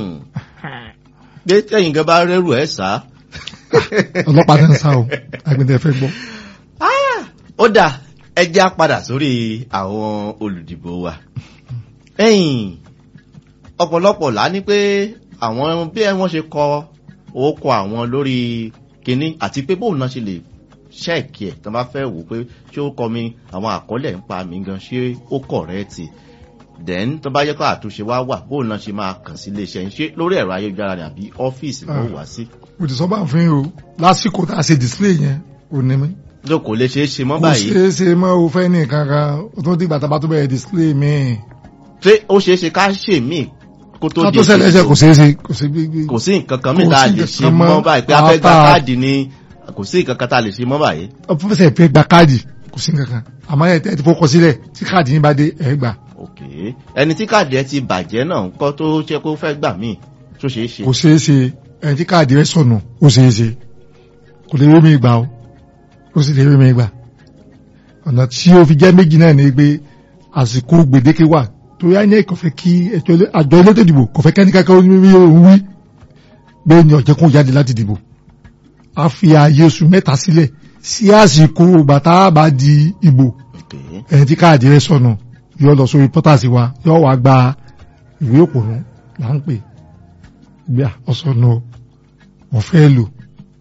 pé tẹ̀yìn gan bá rẹ́rù ẹ̀ sá. ọlọ́pàá náà ń sá o agbẹ̀dẹ̀ fẹ́ gbọ́. ó dà ẹ já padà sórí àwọn olùdìbò wa. ẹ̀yìn ọ̀pọ̀lọpọ̀ là ní pé àwọn bí wọ́n ṣe kọ orúkọ àwọn lórí kinní àti pé bóun náà ṣe lè ṣẹ́ẹ̀kì ẹ̀ tó bá fẹ́ wò pé ṣé ó kọ mi àwọn àkọọ́lẹ̀ ń pa mí gan ṣé ó kọ̀rẹ́ẹ̀tì then tó bá yẹ kó àtúnṣe wá wà bóun náà ṣe máa kàn sí iléeṣẹ́ ń ṣe lórí ẹ̀rọ ayélujára ni àbí ọ́fíìsì ló wá sí. mo ti sọ bá ń fi o lásìkò tá a ṣe display yẹn ò ní mi. ló kò lè ṣeé ṣe mọ́ báyìí. kò ṣeé ṣe mọ́ o fẹ́ ní kankan o tó dìgbà tá a bá tó bẹ̀rẹ̀ display mi. ṣé ó ṣeé ṣe ká ṣe míì kó tó di ṣẹlẹ̀ ṣe kò ṣeé ṣe kò sí gbígbé. kò sí nǹkan kan mìíràn tá a lè ṣe mọ́ báyìí pé a fẹ́ gba káàdì ni kò sí nǹkan kan tá a lè ṣe mọ́ báyìí. ọ̀fíìsì fẹ́ gba káàdì kò sí nǹkan kan àmọ́ ẹ̀ ti fọkọ sílẹ̀ tí káàdì yín bá dé ẹ̀ gbà. ok ẹni tí káàdì ẹ ti bàjẹ́ náà ń kọ́ tó ṣe kó fẹ́ gbà míì tó ṣeé ṣe. kò ṣeé ṣe ẹni tí káàdì rẹ sọnù ó ṣeé ṣe kò lè rí mi gbà ó ó sì lè rí mi gbà ọ̀nà tí ó fi jẹ́ méjì náà ni pé àsìkò gbèdéke wà torí àyẹ̀ kò fẹ́ kí àjọ elétò ìdìbò kò fẹ́ kẹ́ni kankan orí òun wí bẹ́ẹ̀ ni ọ̀jẹ̀ kún jáde láti dìbò a fi ààyè oṣù mẹ́ta sílẹ̀ sí àsìkò bàtà bá di ìbò ẹni tí káàdì rẹ sọnù yóò lọ sórí pọ́tàsì wa yóò wá gba ìwé òpònú là ń pè gbé ọ̀sọ̀nù wọ́n fẹ́ lò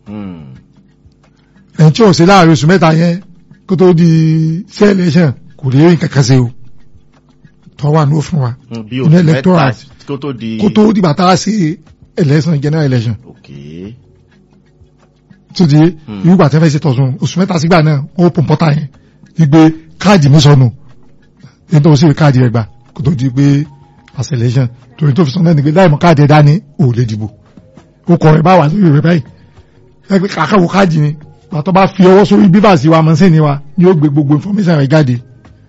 ẹni tí ò sí láàrin oṣù mẹ́ta yẹn kó tó di sí election kò lè rí kankan ṣe o tọ́ wà ní òfin wa ní electoral kó tó di kó tó di bàtà sí election general election okay tó di irúgbà tẹ́fẹ́ ṣe tọ̀sùn oṣù mẹ́ta sígbà náà ó pọ̀ pọ́tà yẹn wípé káàdì mi sọnù ní tó ń ṣe káàdì rẹ̀ gbà kó tó di pé as election torí tó fi sọ náà ni pé láì mọ káàdì ẹ̀ dání ò lè dìbò ó kọ ẹ̀ bá wà lórí rẹ̀ báyìí ẹgbẹ́ kàkàwọ́ káàdì ni pàtó bá fi ọwọ́ sórí bíbà sí wa mọ́sẹ́ni wa ni ó gbé gbogbo information rẹ̀ jáde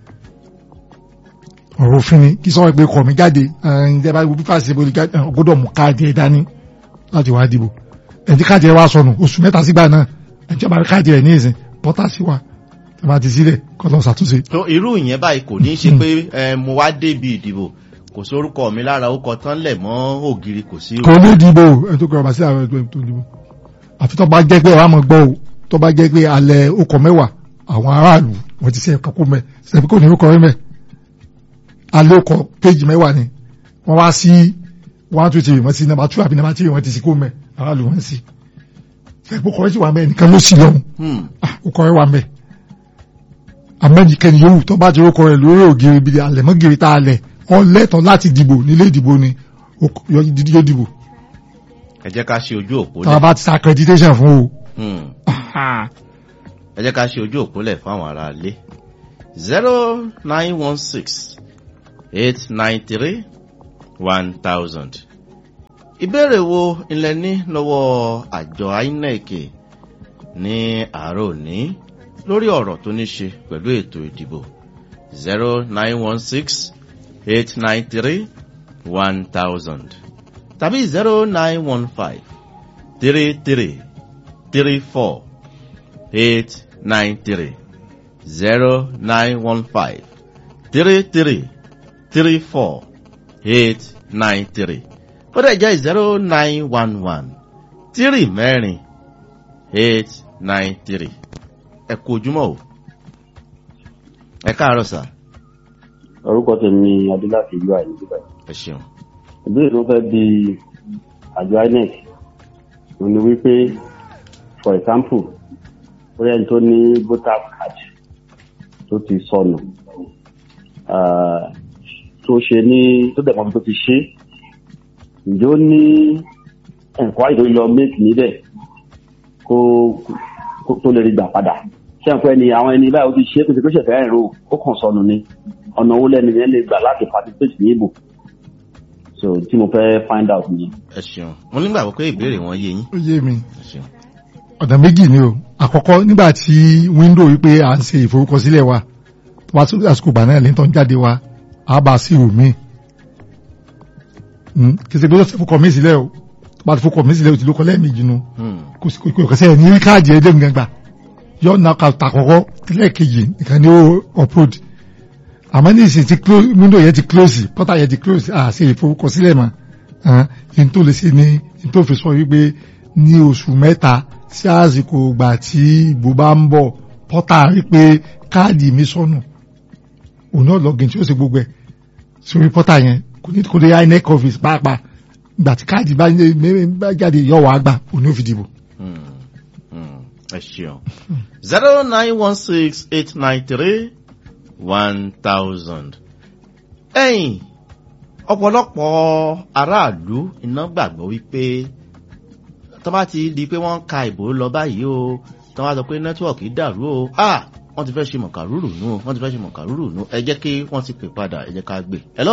ọ̀rọ̀ òfin ni kí sọ́wọ́ pé kọ̀ mí jáde ǹjẹ́ bá gbogbo fàṣẹ bó gbọ́dọ̀ mú káàdì ẹ̀ dání láti wá dìbò ẹ̀dí káàdì ẹ̀ wá sọnù oṣù mẹ́ta sígbà náà ẹ̀jẹ̀ bá káàdì ẹ̀ ní ìsìn pọ́tà sí wa ẹ̀ máa ti sílẹ̀ kọ́ lọ ṣàtúnṣe. tó irú ìyẹn báyìí kò ní í ṣe pé mo wá débi ìdìbò kò sórúkọ mi lára ó kọ tán lẹ̀ mọ́ ògiri kò sí. kò ní dìbò ẹ tó kọrọ bá sí àwọn ẹgbẹ́ tó dìbò àfi tó bá jẹ́ pé wàá mọ̀ gbọ́ o tó bá jẹ́ pé alẹ́ okọ̀ mẹ́wàá àwọn aráàlú wọ́n ti ṣe ẹ̀ka kó mẹ́ ṣẹ̀fí kò ní orúkọ rẹ̀ mẹ́ alẹ́ okọ̀ péjì mẹ́wàá ni wọ́n wá sí one two three wọ́n ti nàbà two àbí nàbà three wọ́n ti sí kó mẹ́ aráàlú wọ́n sí ṣẹ̀fí okọ̀ rẹ̀ ti wà mẹ́ nìkan ló sì lọ́hùn okọ̀ rẹ̀ wà mẹ́ amẹ́nìkẹ́ni yòówù tó bá ti orúkọ rẹ̀ lórí ògiri bíi alẹ́mọ́giri tá a lẹ̀ wọ́n lẹ́tọ̀ọ́ láti dìbò nílé ìdìbò ni yóò dìbò. ẹ jẹ́ ká ṣe ojú òpó tá a bá ti sa accreditation fún o. ẹ jẹ́ ká ṣe ojú òpó lẹ̀ fún àwọn ará ilé zero nine one six eight nine three one thousand. ìbéèrè wo ilẹ̀ ní lọ́wọ́ àjọ inec ní àárọ̀ òní lórí ọ̀rọ̀ tó ní ṣe pẹ̀lú ètò ìdìbò zero nine one six eight nine three one thousand tàbí zero nine one five three three three four eight nine three zero nine one five three three three four eight nine three ó dẹ̀ jẹ́ zero nine one one three mẹ́rin eight nine three ẹ kú ojúmọ́ o ẹ káàárọ̀ sà orúkọ tèmi adúláfi ìlú àyè nígbà ẹ ṣeun ìbéèrè tó fẹ́ di àjọ inec òun ni wípé for example bóyá ẹni tó ní voter card tó ti sọnù ah, tó ṣe ní tó dẹ̀ mọ́bi tó ti ṣe ǹjẹ́ ó ní ẹ̀kọ́ àyè tó lọ make níbẹ̀ kó kó- tó lè rí gbà padà ṣé ẹ̀kọ́ ẹni àwọn ẹni báyìí ó ti ṣe é kó ṣe kó ṣẹ̀fẹ̀ ẹ̀rọ ó kàn sọnù ni ọ̀nà owó lẹ́nu yẹn lè gbà láti participate ní ìbò so tí mo fẹ́ find out nìyẹn. ẹ ṣeun mo nígbàgbọ́ pé ìbéèrè wọn yé yín ó yé mi ẹ ṣeun ọ̀nà méjì ni o àkọ́kọ́ nígbà tí wíńdò wípé à ń ṣe ìforúkọsílẹ̀ wa wá sí àsìkò ìgbà náà lẹ́tọ̀ ń jáde wa á bá a sí ìwò míì Hmm, kì í ṣe pé ó ṣe fọkọ mí sílẹ̀ o tó bá ti fọkọ mí sílẹ̀ o ti lóko lẹ́ẹ̀mejì nu Hmm, kò sí kò kẹsẹ̀ ní rí káàdì ẹ̀dẹ́ nǹkan gbà yọ ọ̀nà àkọ́kọ́ lẹ́ẹ̀kejì nìkan ni ó upload àmọ́ ní ìsìn ti close window yẹn ti close portal yẹn ti close à ṣe ìforúkọsílẹ̀ mọ́ ẹni tó lè ṣe ni ẹni tó fi sọ wípé ní oṣù mẹ́ta sí àsìkò ìgbà tí ìbò bá ń bọ̀ portal rí pé káàdì mi sọnù òun náà login tí ó ṣe gbogbo ẹ̀ sórí portal yẹn kò ní kò lè inec office pàápàá ìgbà tí káàdì bá bá jáde yọ wàá gbà òun ní ó fi dìbò. hmm, hmm, ẹ ṣeun zero nine one six eight nine three one thousand. ẹ̀yìn ọ̀pọ̀lọpọ̀ aráàlú iná gbàgbọ́ wípé tó bá ti di pé wọ́n ń ka ìbò lọ báyìí o tó bá sọ pé nẹ́tíwọ̀kì dàrú o ah wọ́n ti fẹ́ ṣe mọ̀kàrúrù nù wọ́n ti fẹ́ ṣe mọ̀kàrúrù nù ẹ jẹ́ kí wọ́n ti pè padà ẹ jẹ́ ká gbé. hello.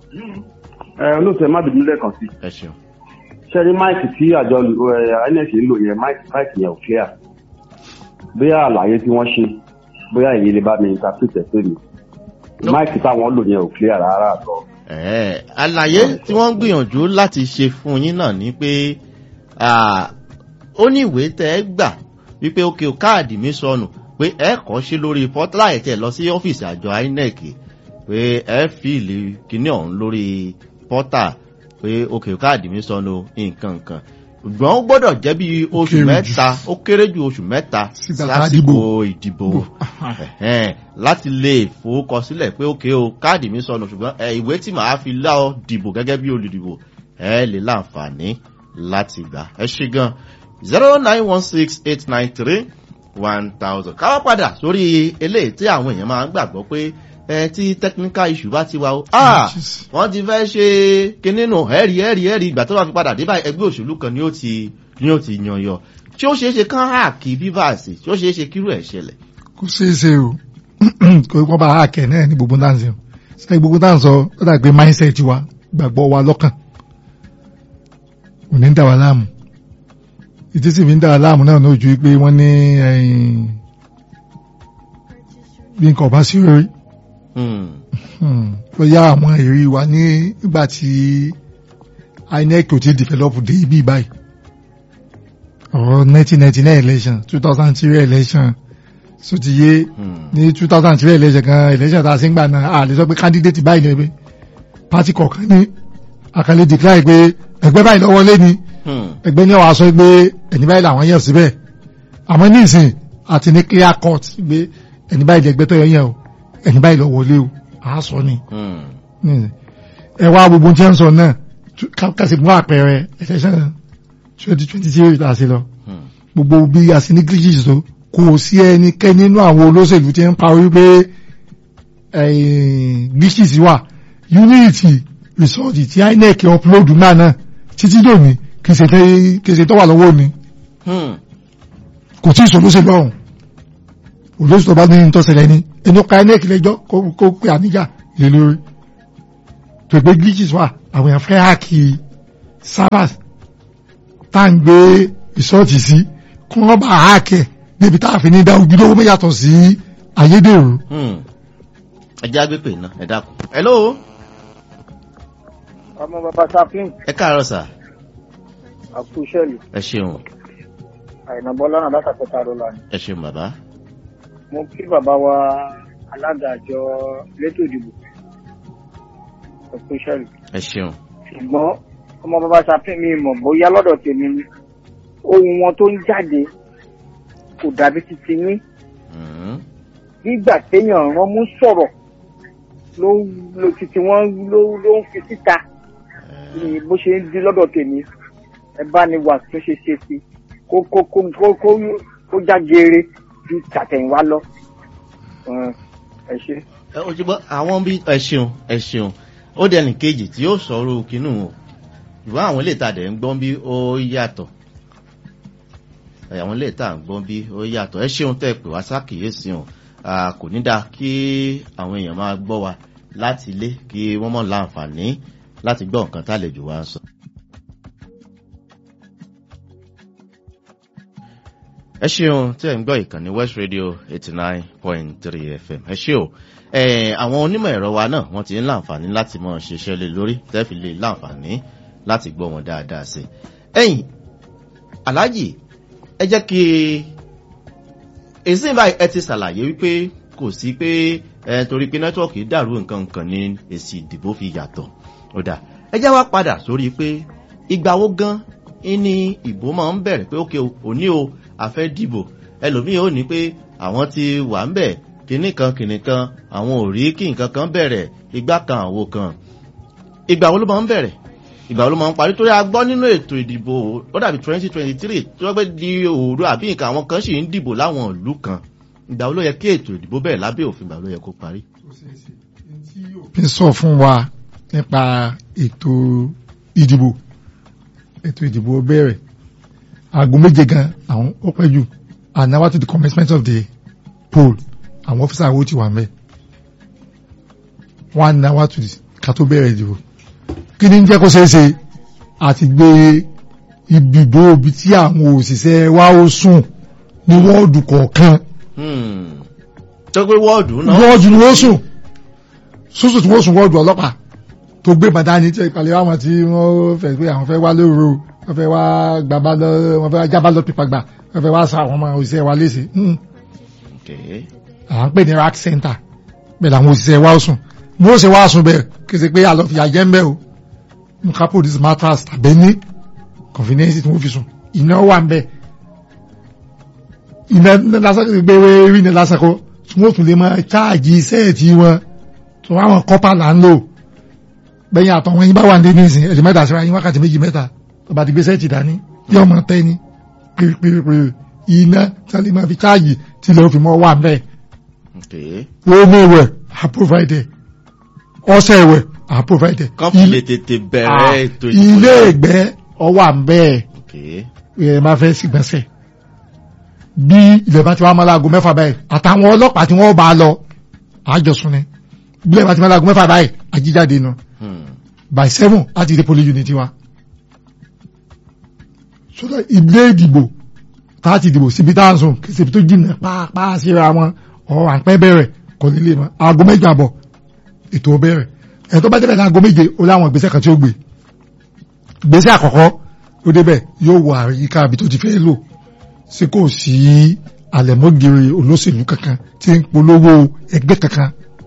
ẹ olóòtú ẹ má bínú lẹ́ẹ̀kan sí ẹ ṣeun. ṣe rí máìkì tí àjọ ẹ, inec ń lò yẹn máìkì máìkì yẹn ò clear bóyá àlàyé tí wọ́n ṣe bóyá èyí lè bá mi interpret ẹ̀ pé mi No. máìkì táwọn lò yẹn ò clear rárá àtọ. Ẹ̀ẹ́, àlàyé tí wọ́n ń gbìyànjú láti ṣe fún yín náà ni pé ah, ó ní ìwé tẹ́ ẹ gbà wípé ókè o káàdì mi sọnù pé ẹ kọ́ sí lórí pọ́tálà ẹ̀ tẹ̀ lọ sí ọ́fíìsì àjọ inec pé ẹ fìlì kíní ọ̀hún lórí pọ́tà pé ókè o káàdì mi sọnù nǹkan nǹkan ṣùgbọ́n ó gbọ́dọ̀ jẹ́ bí oṣù kéré jù. mẹ́ta ó kéré ju oṣù mẹ́ta Sígbà tá a lásìkò dìbò. ìdìbò ẹ̀hẹ́n, láti lè fowókọsílẹ̀ pé ókè o káàdì mi sọnù ṣùgbọ́n ẹ, ìwé tí màá fi lá ọ dìbò gẹ́gẹ́ bí olùdìbò ẹ lè láǹfààní láti gbà ẹ ṣe gan zero nine one six eight nine three one thousand káwá padà sórí eléyìí tí àwọn èèyàn máa ń gbàgbọ́ pé ẹ tí technical issue bá ti wà ó ah Jeez. wọ́n ti fẹ́ ṣe kinní nù ẹ̀rí ẹ̀rí ẹ̀rí ìgbà tó bá fi padà dé báyìí ẹgbẹ́ òṣèlú kan ni ó ti ni ó ti yan yọ tí ó ṣeé ṣe kán háàkì bíbáàsì tí ó ṣeé ṣe kírú ẹ̀ ṣẹlẹ̀. kò ṣeé ṣe o kò wọ́n bá a kẹ̀ náà ní gbogbo náà ń sọ ṣe gbogbo náà ń sọ ó dà pé mindset wa gbàgbọ́ wa lọ́kàn ò ní dà wá láàmú ìdí sì fi ń dà wá láàmú náà lójú pé wọ́n ní ẹ̀yìn, bí nǹkan ọba sí orí Hmm. bóyá àwọn èrè wa ní ìgbà tí inec ò ti develop dé ibi báyìí ọ̀rọ̀ 1999 election 2003 election so ti yé Hmm. ní 2003 election kan election tá a ṣe ń gbà náà a lè sọ pé candidate báyìí ni pé party kọ̀ọ̀kan ní àkàlẹ̀ declare pé ẹgbẹ́ báyìí lọ́wọ́ lé ní Hmm. ẹgbẹ́ ní ọ̀wá sọ pé ẹni báyìí làwọn yàn síbẹ̀ àmọ́ ní ìsìn àti ní clear cut pé ẹni báyìí lẹ́gbẹ́ tó yàn o ẹni báyìí lọ wọlé o àá sọ ni Hmm. ní ẹ wá gbogbo tí wọ́n ń sọ náà tú- ká- ká sì mú àpẹẹrẹ election twenty twenty three tá a ṣe lọ Hmm. gbogbo bí a ṣe ní glitches tó kò sí ẹnikẹ́ni nínú àwọn olóṣèlú tí ń parí pé eh, glitches wà unity result tí inec upload náà náà títí dòní kì í ṣe tẹ́- kì í ṣe tó wà lọ́wọ́ ni Hmm. kò tí ì sọlóṣèlú ọ̀hún olóṣèlú tó bá ní ìtọ́sẹ̀lẹ̀ ni ẹni ó ka inec lẹ́jọ́ kó kó pe àníjà lé lórí tó pé glitches wà àwọn èèyàn fẹ́ háàkì servers tá à ń gbé ìṣọ́ọ̀tì sí kí wọ́n bá háàkì ẹ̀ débi tá a fi ní dá ojúlówó mọ́ yàtọ̀ sí ayédèrú. Hmm. ẹ jẹ́ agbépè náà ẹ dákun. hello ọmọ bàbá sapin ẹ káàárọ̀ sà àkúṣẹ́lì ẹ ṣeun àìnàbọ́lá náà látàkọ́ta rọlá ni ẹ ṣeun bàbá. mo kí bàbá wa alága àjọ elétò ìdìbò àkúṣẹ́lì ẹ ṣeun. ṣùgbọ́n ọmọ bàbá sapin mi mọ̀ bóyá lọ́dọ̀ tèmi ni ohun wọn tó ń jáde kò dàbí titi ní Hmm. nígbà téèyàn rán mú sọ̀rọ̀ ló ló titi wọn ló ló ń fi síta ni bó ṣe ń di lọ́dọ̀ tèmi ẹ bá ní wà tó ṣe ṣe sí kó kó kó kó kó kó já geere ju tàtẹ̀yìnwá lọ Ẹ, ẹ ṣe. ẹ o ti gbọ́ àwọn bí ẹ ṣeun ẹ ṣeun ó dẹni kejì tí ó sọ̀rọ̀ kínú o ìwọ àwọn ilé ìtajà ń gbọ́n bí ó yàtọ̀ ẹ, àwọn ilé ìtajà ń gbọ́n bí ó yàtọ̀ ẹ ṣeun tẹ́ ẹ pè wá sákìyèsí o Ah, kò ní dáa kí àwọn èèyàn máa gbọ́ wa láti ilé kí wọ́n mọ̀ láǹfààní láti gbọ́ nǹkan tá àlejò wa ń sọ. ẹ ṣeun tí ẹ ń gbọ́ ìkànnì west radio eighty nine point three fm ẹ ṣe o ẹ àwọn onímọ̀ ẹ̀rọ wa náà wọ́n ti ń láǹfààní láti mọ̀ ṣiṣẹ́ lé lórí tẹ́fì lè láǹfààní láti gbọ́ wọn dáadáa sí i. ẹ̀yìn aláàjì ẹ jẹ́ kí èsì báyìí ẹ ti ṣàlàyé wípé kò sí pé ẹ torí pé nẹ́tíwọ̀kì dàrú nǹkan kan ní èsì ìdìbò fi yàtọ̀ ó dà ẹ jẹ́ wá padà sórí pé ìgbà wo gan ní ìbò máa ń bẹ̀rẹ̀ pé ókè òní o àfẹ́ dìbò ẹlòmíì ò ní pé àwọn ti wà ń bẹ̀ kìnnì kan kìnnì kan àwọn ò rí kí nǹkan kan bẹ̀rẹ̀ ìgbà kan àwo kan ìgbà wo ló máa ń bẹ̀rẹ̀ ìgbà wo ló máa ń parí torí a gbọ́ nínú ètò ìdìbò ó dàbí twenty twenty three tí wọ́n pẹ́ di òru àbí nǹkan àwọn kan sì ń dìbò láwọn ìlú kan ìgbà wo ló yẹ kí ètò ìdìbò bẹ̀rẹ̀ lábẹ́ òfin ìgbà wo ló yẹ kó parí. fi sọ fún wa nípa ètò ìdìbò ètò ìdìbò bẹ̀rẹ̀ aago méje gan àwọn ó pẹ́ jù an hour to the commencement of the poll àwọn ọ́fíìsà wo ti wà mẹ́ one hour to the ká tó bẹ̀rẹ̀ ìdìbò kí ni ń jẹ́ kó ṣeé ṣe àti gbé ibùdó ibi tí àwọn òṣìṣẹ́ wa ó sùn ní wọ́ọ̀dù kọ̀ọ̀kan Hmm. tó pé wọ́ọ̀dù náà wọ́ọ̀dù ni wọ́n sùn sùsù tí wọ́n sùn wọ́ọ̀dù ọlọ́pàá tó gbé bàtà ní tí ìpàlẹ̀ àwọn tí wọ́n fẹ́ pé àwọn fẹ́ wá lóru wọ́n fẹ́ wá gbàbá lọ wọ́n fẹ́ wá jábá lọ pípa gbà wọ́n fẹ́ wá sa àwọn ọmọ òṣìṣẹ́ wa léṣe Hmm. Okay. à ń pè ní rack center bẹ́ẹ̀ làwọn òṣìṣẹ́ wa ó sùn bí ó ṣe wá sùn bẹ́ẹ̀ kí ṣe pé àlọ́ fìyà jẹ́ ń bẹ́ o nǹkan produce mattress tàbí ní convenience tí wọ́n fi sùn iná wà ń bẹ́ iná iná lásán kí gbé rí iná lásán kó tí wọ́n tún lè máa cháàjì sẹ́ẹ̀tì wọn tí wọ́n àwọn kọ́pà là ń lò bẹ́yìn àtọ̀wọ́n yín bá wà ní nísìn ẹ̀dì mẹ́ta síra yín wákàtí méjì mẹ́ta tó bá ti gbé sẹ́ẹ̀tì dání yóò mọ tẹ́ ni pèrèpèrè iná tí wọ́n lè máa fi cháàjì tí lè fi mọ́ wà ń bẹ́ẹ̀ Okay. omi ìwẹ̀ are provided ọṣẹ ìwẹ̀ are provided kọ́pù lè tètè bẹ̀rẹ̀ ètò ilé ìgbẹ́ ọwà ń bẹ́ẹ̀ Okay. ẹ máa fẹ́ sígbọ̀nsẹ̀ bí ilẹ̀ bá ti wá mọ́láago mẹ́fà báyìí àtàwọn ọlọ́pàá tí wọ́n bá lọ àjọsùn ni bí ilẹ̀ bá ti mọ́láago mẹ́fà báyìí àjíjáde nù Hmm. by seven láti dé police unit wa sọ́dọ̀ ilé ìdìbò tá a ti dìbò síbi tá a sùn kì í ṣe ibi tó jìnnà pàápàá síra wọn ọ̀ à ń pẹ́ bẹ̀rẹ̀ kò ní lè mọ́ aago méje àbọ̀ ètò bẹ̀rẹ̀ ẹ̀ tó bá débẹ̀ ní aago méje ó láwọn ìgbésẹ̀ kan tí ó gbé ìgbésẹ̀ àkọ́kọ́ ó débẹ̀ yóò wọ àyíká ibi tó ti fẹ́ lò sí kò sí àlẹ̀mọ́gìrì olóṣèlú kankan tí ń polówó ẹgbẹ́ kankan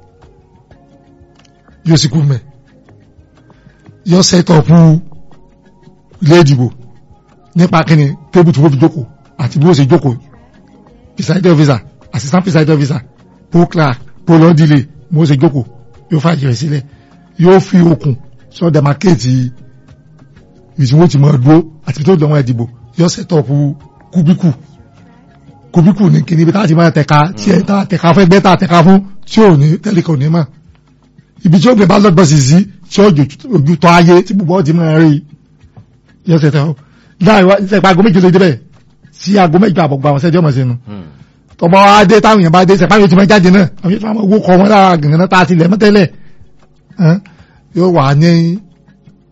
yóò sì kú mẹ́ yóò sẹ́tọ̀pù ilé ìdìbò nípa kíni tébù tí wọ́n fi jókòó àti bí wọ́n ṣe jókòó presiding officer assistant presiding officer poll clerk poll ordile bí wọ́n ṣe jókòó yóò fàyè rẹ̀ sílẹ̀ yóò fi okùn sọ demarcate ìsìn wọ́n ti mọ̀ dúró àti bí tó dọ̀wọ́n ìdìbò yóò sẹ́tọ̀pù kúbíkù kúbíkù ní kíni ibi tá a ti máa tẹ̀ka tí ẹ̀ tá a tẹ̀ka fún ẹgbẹ́ tá a tẹ̀ka fún tí ò ní tẹ́lẹ̀ kò ní mọ̀ ibi tí ó gbé bá lọ́gbọ̀sì sí tí ó ojú tọ́ ayé tí gbogbo ọtí máa rí yóò sẹ́tọ̀ láì wá sẹ́pà aago méje ló débẹ̀ sí aago méje àbọ̀gbọ̀ àwọn sẹ́jọ́ mọ̀ sínú Hmm. tọmọ adé táwọn èèyàn bá dé sẹ́pà yóò ti máa jáde náà àwọn yóò máa wó kọ wọn lára gàngàn tá a ti lẹ̀ mọ́tẹ́lẹ̀ hàn, yóò wà ní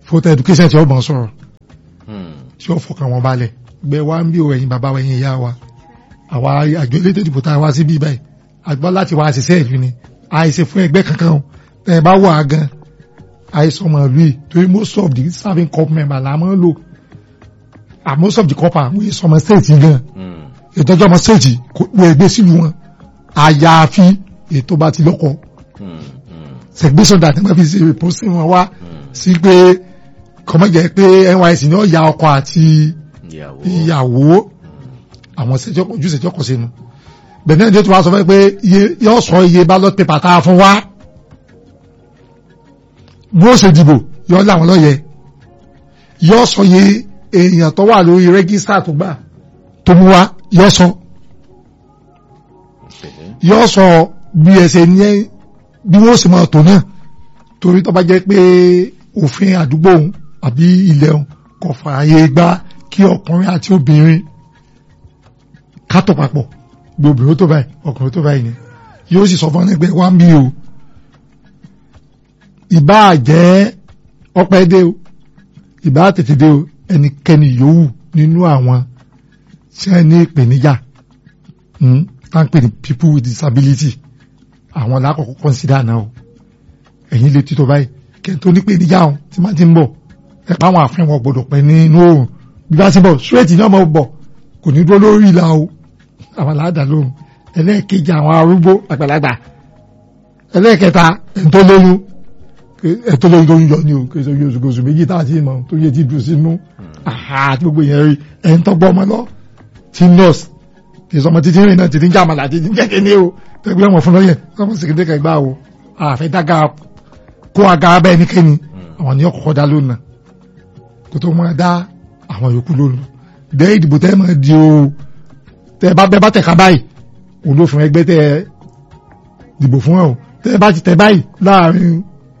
voter education tí ó bọ̀ sọ̀rọ̀ Hmm. tí ó fọkàn wọn balẹ̀ gbẹ wá ń bí o ẹ̀yin bàbá wa ẹ̀yin ìyá wa àwa àjọ elétò ìdìbò tá a wá sí bí báyìí àgbọ́ láti wá ṣiṣẹ́ ìlú ni àìsè fún ẹgbẹ́ kankan o tẹ́ ẹ bá wà á gan àìsàn ọmọ ìlú yìí torí most of the serving corp member là máa ń lò and most of the corp àwọn èso ọmọ state yìí gan Hmm. ìtọ́jú ọmọ state kò wọ ẹgbẹ́ sílùú wọn àyàfi ètò bá ti lọ́kọ Hmm. Hmm. segregation that nígbà fi ṣe pósí wọn wá Hmm. sí pé kọ́mọ́jẹ́ pé NYSC ní ọ̀ya ọkọ àti ìyàwó. ìyàwó àwọn ìṣẹ́jọ́ ojú ìṣẹ́jọ́ kọ̀ sínú bẹ̀rẹ̀ náà tó wá sọ fẹ́ pé iye yóò sọ iye ballot paper tá a fún wa bó ṣe dìbò yóò láwọn lọ́yẹ yóò sọ iye èèyàn tó wà lórí rẹ́gísítà tó gbà tó mú wa yóò sọ Okay. yóò sọ bí ẹsẹ̀ ní bí wọ́n sì máa tò náà torí tó bá jẹ́ pé òfin àdúgbò òun àbí ilẹ̀ òun kò fààyè gbà kí ọkùnrin àti obìnrin kátó papọ̀ bí obìnrin tó báyìí ọkùnrin tó báyìí ni yóò sì sọ fún ẹgbẹ́ wa ń bí o ìbá jẹ́ ọpẹ́ dé o ìbá tètè dé o ẹnikẹ́ni yòówù nínú àwọn tí wọ́n ní ìpèníjà hmm, tá ń pè ní people with disability àwọn lákọ̀ọ́kọ́ consider náà o ẹ̀yin lè títọ́ báyìí kẹ́ntó ní ìpèníjà ọ̀hún tí máa ti ń bọ̀ ẹ pa àwọn àfihàn wọn gbọdọ̀ pẹ́ nínú oòrùn bí bá ti bọ̀ straight ní ọmọ bọ̀ kò ní dúró lórí ìlà o àwọn aláàdá lóhùn ẹlẹ́ẹ̀kejì àwọn arúgbó àgbàlagbà ẹlẹ́ẹ̀kẹta ẹ̀ńtọ́ lóyún ẹ̀ńtọ́ lóyún tó ń yọ ní o kí ẹ̀sọ́ oṣù oṣù méjì tá a ti mọ̀ tó yẹ ti dùn sínú àhà àti gbogbo yẹn rí ẹ̀ńtọ́ gbọ́ ọmọ lọ ti nurse kì í sọmọ títí rìn náà títí ń jàmàlà títí ń jẹ́kẹ́ ní o tẹ́gbẹ́ wọn fún lọ́yẹ̀ sọmọ sèkéde kẹgbà o àfẹ́ dága kó aga abẹ́ ẹnikẹ́ni àwọn ni ọkọ̀ dá lónà kó tó máa dá àwọn yòókù lónà dẹ́ ìdìbò tẹ́ máa di o tẹ́ bá bẹ́ bá tẹ̀ka báyìí òun ló fún ẹgbẹ́ tẹ́ dìbò fún ẹ o tẹ́ bá ti tẹ̀ báyìí láàrin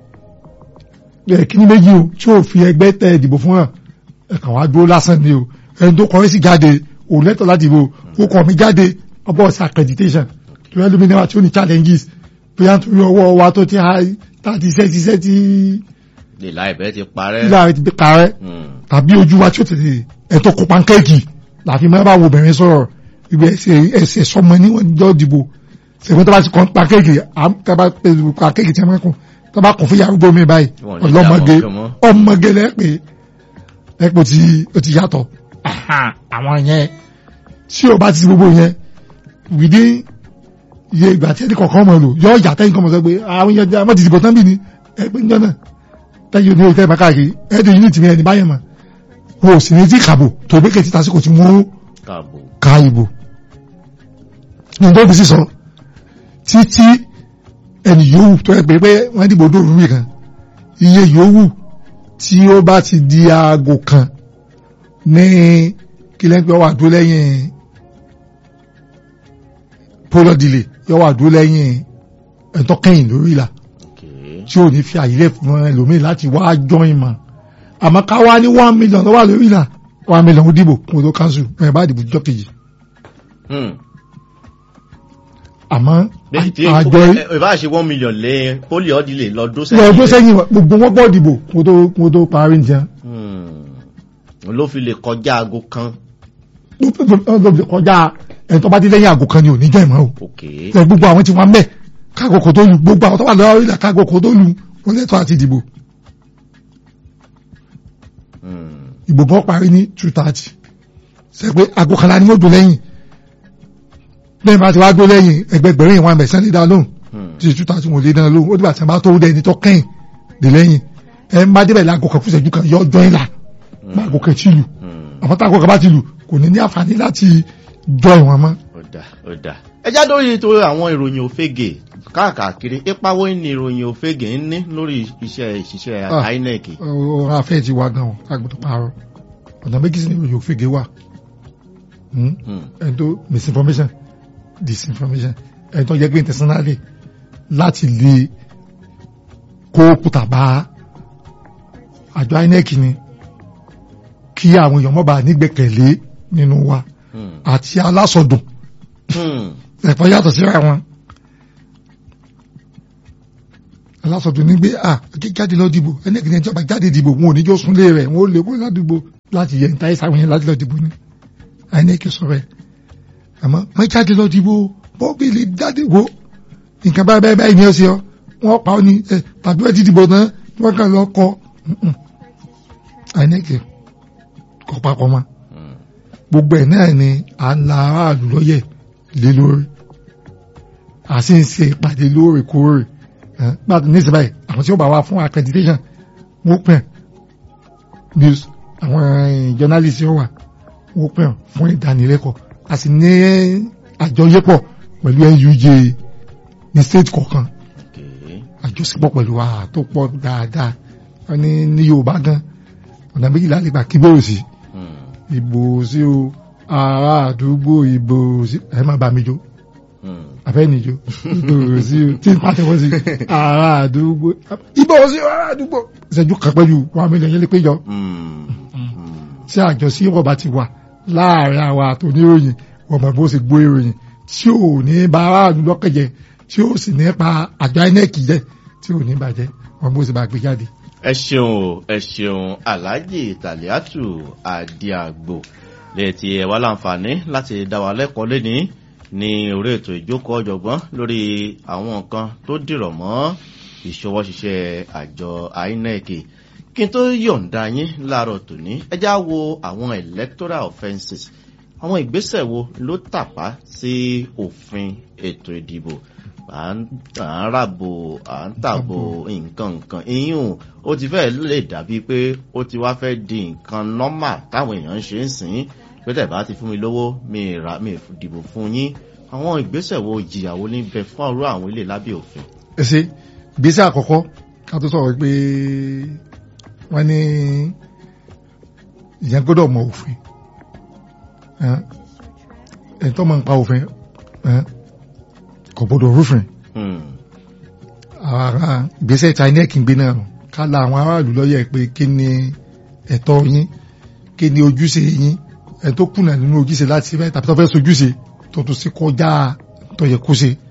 ẹ kíní méjì o tí ò fi ẹgbẹ́ tẹ́ dìbò fún ẹ ẹ̀kàn wá dúró lásán ni o ẹni tó kọrin sí jáde òun lẹ́tọ̀ láti bò ó kọ̀ mí jáde ọbọ̀ sí accreditation tó yẹ lómi náà tí ó ní challenges bóyá nítorí ọwọ́ wa tó ti ha tá ti ṣẹ́ ti ṣẹ́ ti lè láìpẹ́ ti parẹ́. ilé ààrẹ ti bí parẹ́ Hmm. tàbí ojú wa tí ó tètè ẹ̀tọ́ kó pankéèkì láfi máa bá wo obìnrin sọ̀rọ̀ ibi ẹsẹ̀ ẹsẹ̀ sọmọ níwọ̀n jọ́ dìbò ṣègùn tó bá ti kọ́ pankéèkì tábà pẹ̀lú pankéèkì tí a máa kún tó bá kún fún yàrá mi báyìí Wọ́n ní ọlọ́mọge dá wọn mọ́. ọmọge lẹ́pẹ́ lẹ́pẹ́ tí ó ti yàtọ̀ Aha, àwọn yẹn tí o bá ti gbogbo yẹn wìdí iye ìgbà tí ẹni kọ̀ọ̀kan mọ̀ lò yọ ọjà tẹ́yìn kan mọ̀ sọ pé àwọn yẹn jẹ́ àmọ́ ti dìbò tán bí ni ẹgbẹ́ ń jọ náà tẹ́yìn ní ìtẹ́ ìbákàkiri ẹ̀ẹ́dẹ̀ yìí ní tìmí ẹni báyẹn mọ̀ wọn ò sì ní tí kàbò tó bí kẹ́tì tásìkò tí wọ́n káàbò. ka ìbò ní tó bí sísọ títí ẹni yòówù tó ẹ pé pé wọ́n dìbò dòrò mí kan iye yòówù tí ó bá ti di aago kan ní kílẹ̀ńpẹ́ wà dúró lẹ́yìn polo delay yọ wà dúró lẹ́yìn ẹ̀tọ́ kẹ́yìn lórí ìlà Okay. tí ò ní fi àyílẹ̀ fún ẹlòmíì láti wá join mọ̀ àmọ́ ká wá ní one million lọ́wọ́ lórí ìlà one million ó dìbò kún tó council ẹ̀ bá dìbò jọ́ kejì Hmm. àmọ́ Bí- tí- àjọ ẹ- ìbá ṣe one million lé pólì ọ́dílé lọ́dún lọ ọdún rẹ̀. sẹ́yìn gbogbo wọn bọ́ dìbò kún tó kún tó parí nìyẹn Hmm. ló fi lè kọjá aago kan. ló fi kọjá ẹni tó bá dé lẹ́yìn àgò kan ni ò ní jẹ́ ìmọ̀ o Okay. ẹ gbogbo àwọn tí wọ́n mẹ́ kágòkò tó lu gbogbo àwọn tó wà lọ́wọ́ ìlà kágòkò tó lu wọ́n lẹ́tọ̀ọ́ àti dìbò Hmm. ìbò bọ́ parí ní two thirty ṣe pé àgò kan la ni wọ́n dò lẹ́yìn lẹ́yìn bá ti wá dó lẹ́yìn ẹgbẹgbẹ̀rún ìwọ̀n àmẹ̀ sẹ́ni dá lóhùn Hmm. tí two thirty wọ́n lé dáná lóhùn ó dìgbà tí wọ́n bá tó dé ẹni tó kẹ́yìn dé lẹ́yìn ẹ ń bá débẹ̀ lágò kan fún ìṣẹ́jú kan yọ ọjọ́ ìlà má àgò kan tí lù Hmm. àmọ́ tá àgò kan bá ti lù kò ní ní àǹfààní láti jọ ìwọ̀n mọ́ ó dà ó dà. ẹ já lórí ètò àwọn ìròyìn òfegè káàkiri ipa wo ni ìròyìn òfegè ń ní lórí iṣẹ́ ìṣiṣẹ́ Ah. INEC. ọ̀rọ̀ afẹ́ ti wá gan ọ̀ kágbọ́dọ̀ parọ́ ọ̀nà méjì sí ni ìròyìn òfegè wà Hmm? Hmm. ẹni tó misinformation disinformation ẹni tó jẹ́ pé intentionally láti lè kó kùtà bá àjọ INEC ni kí àwọn èèyàn mọ́ bá nígbẹ̀kẹ̀lé nínú wa Hmm. àti alásọdùn Hmm. ẹ̀fọ́ yàtọ̀ síra wọn alásọdún ní gbé à jáde lọ dìbò ẹnìkan ẹjọ́ bá jáde dìbò wọn ò ní jọ súnlé rẹ̀ wọn ò lè kó ládùúgbò láti yẹ níta ìsàwọn yẹn láti lọ dìbò ni INEC sọ bẹ́ẹ̀ àmọ́ má jáde lọ dìbò bọ́ọ̀bì lè jáde wo nǹkan báyìí báyìí báyìí ni ó ṣe ọ wọ́n pa ọ́ ní ẹ tàbí wọ́n ti dìbò náà wọ́n kàn lọ kọ́ INEC kọ́ papọ̀ mọ́ gbogbo ẹ̀ náà ni à ń la aráàlú lọ́yẹ̀ lé lórí a sì ń ṣe ìpàdé lóòrèkóòrè gbàdú nísìnyí báyìí àwọn tí ó bá wá fún accreditation wọ́n pẹ̀ news àwọn journalist yóò wà wọ́n pẹ̀ fún ìdánilẹ́kọ̀ọ́ a sì ní àjọyépọ̀ pẹ̀lú NUJ ní state kọ̀ọ̀kan àjọṣepọ̀ pẹ̀lú wa tó pọ̀ dáadáa wọ́n ní ní Yorùbá gan ọ̀nà méjìlá lè gbà kí bóòrò sí ìbò sí o ará àdúgbò ìbò sí ẹ má bá mi jó abẹ́nijó ìbò sí o tí n pàtẹ́wọ́ sí ará àdúgbò ìbò sí o ará àdúgbò ìṣẹ́jú kan pẹ̀lú wọn mílíọ̀nù yẹn lè péjọ tí àjọsí ọba ti wà láàrin àwa àtòníròyìn ọmọ bó ṣe gbọ́ ìròyìn tí ò ní bá aráàlú lọ́kẹ̀jẹ tí ó sì ní pa àjọ INEC jẹ tí ò ní bàjẹ́ ọmọ bó ṣe bá gbé jáde ẹ ṣeun o ẹ ṣeun alhaji taliatu adiagbo lẹ́ẹ̀tì ẹ̀ wá láǹfààní láti dá wa lẹ́kọ̀ọ́ lẹ́ni ní orí ètò ìjókòó ọ̀jọ̀gbọ́n lórí àwọn nǹkan tó dìrọ̀ mọ́ ìṣọwọ́ ṣiṣẹ́ àjọ INEC kí n tó yọ̀ǹda yín láàárọ̀ tòní ẹ já wo àwọn electoral offences àwọn ìgbésẹ̀ wo ló tàpá sí òfin ètò ìdìbò à ń ràbò à ń tàbò nǹkan nǹkan ìyún ó ti fẹ́ lè dàbí pé ó ti wá fẹ́ di nǹkan nọ́mà táwọn èèyàn ń ṣe ń sìn pé tẹ̀ bá ti fún mi lówó mi ra mi dìbò fún yín àwọn ìgbésẹ̀ wo ìjìyàwó ní bẹ fún ọ̀rọ̀ àwọn ilé lábẹ́ òfin. ẹ ṣe ìgbésẹ̀ àkọ́kọ́ ká tó sọ̀rọ̀ pé wọ́n ní ìyẹn gbọ́dọ̀ mọ òfin ẹ̀ tó máa ń pa òfin kò gbọdọ̀ rúfin ara ìgbésẹ̀ tí INEC ń gbé náà ká la àwọn aráàlú lọ́yẹ̀ pé kí ni ẹ̀tọ́ yín kí ni ojúṣe yín ẹ̀ tó kùnà nínú ojúṣe láti ṣe bẹ́ẹ̀ tàbí tó fẹ́ sojúṣe tó tún sí kọjá tó yẹ kó ṣe.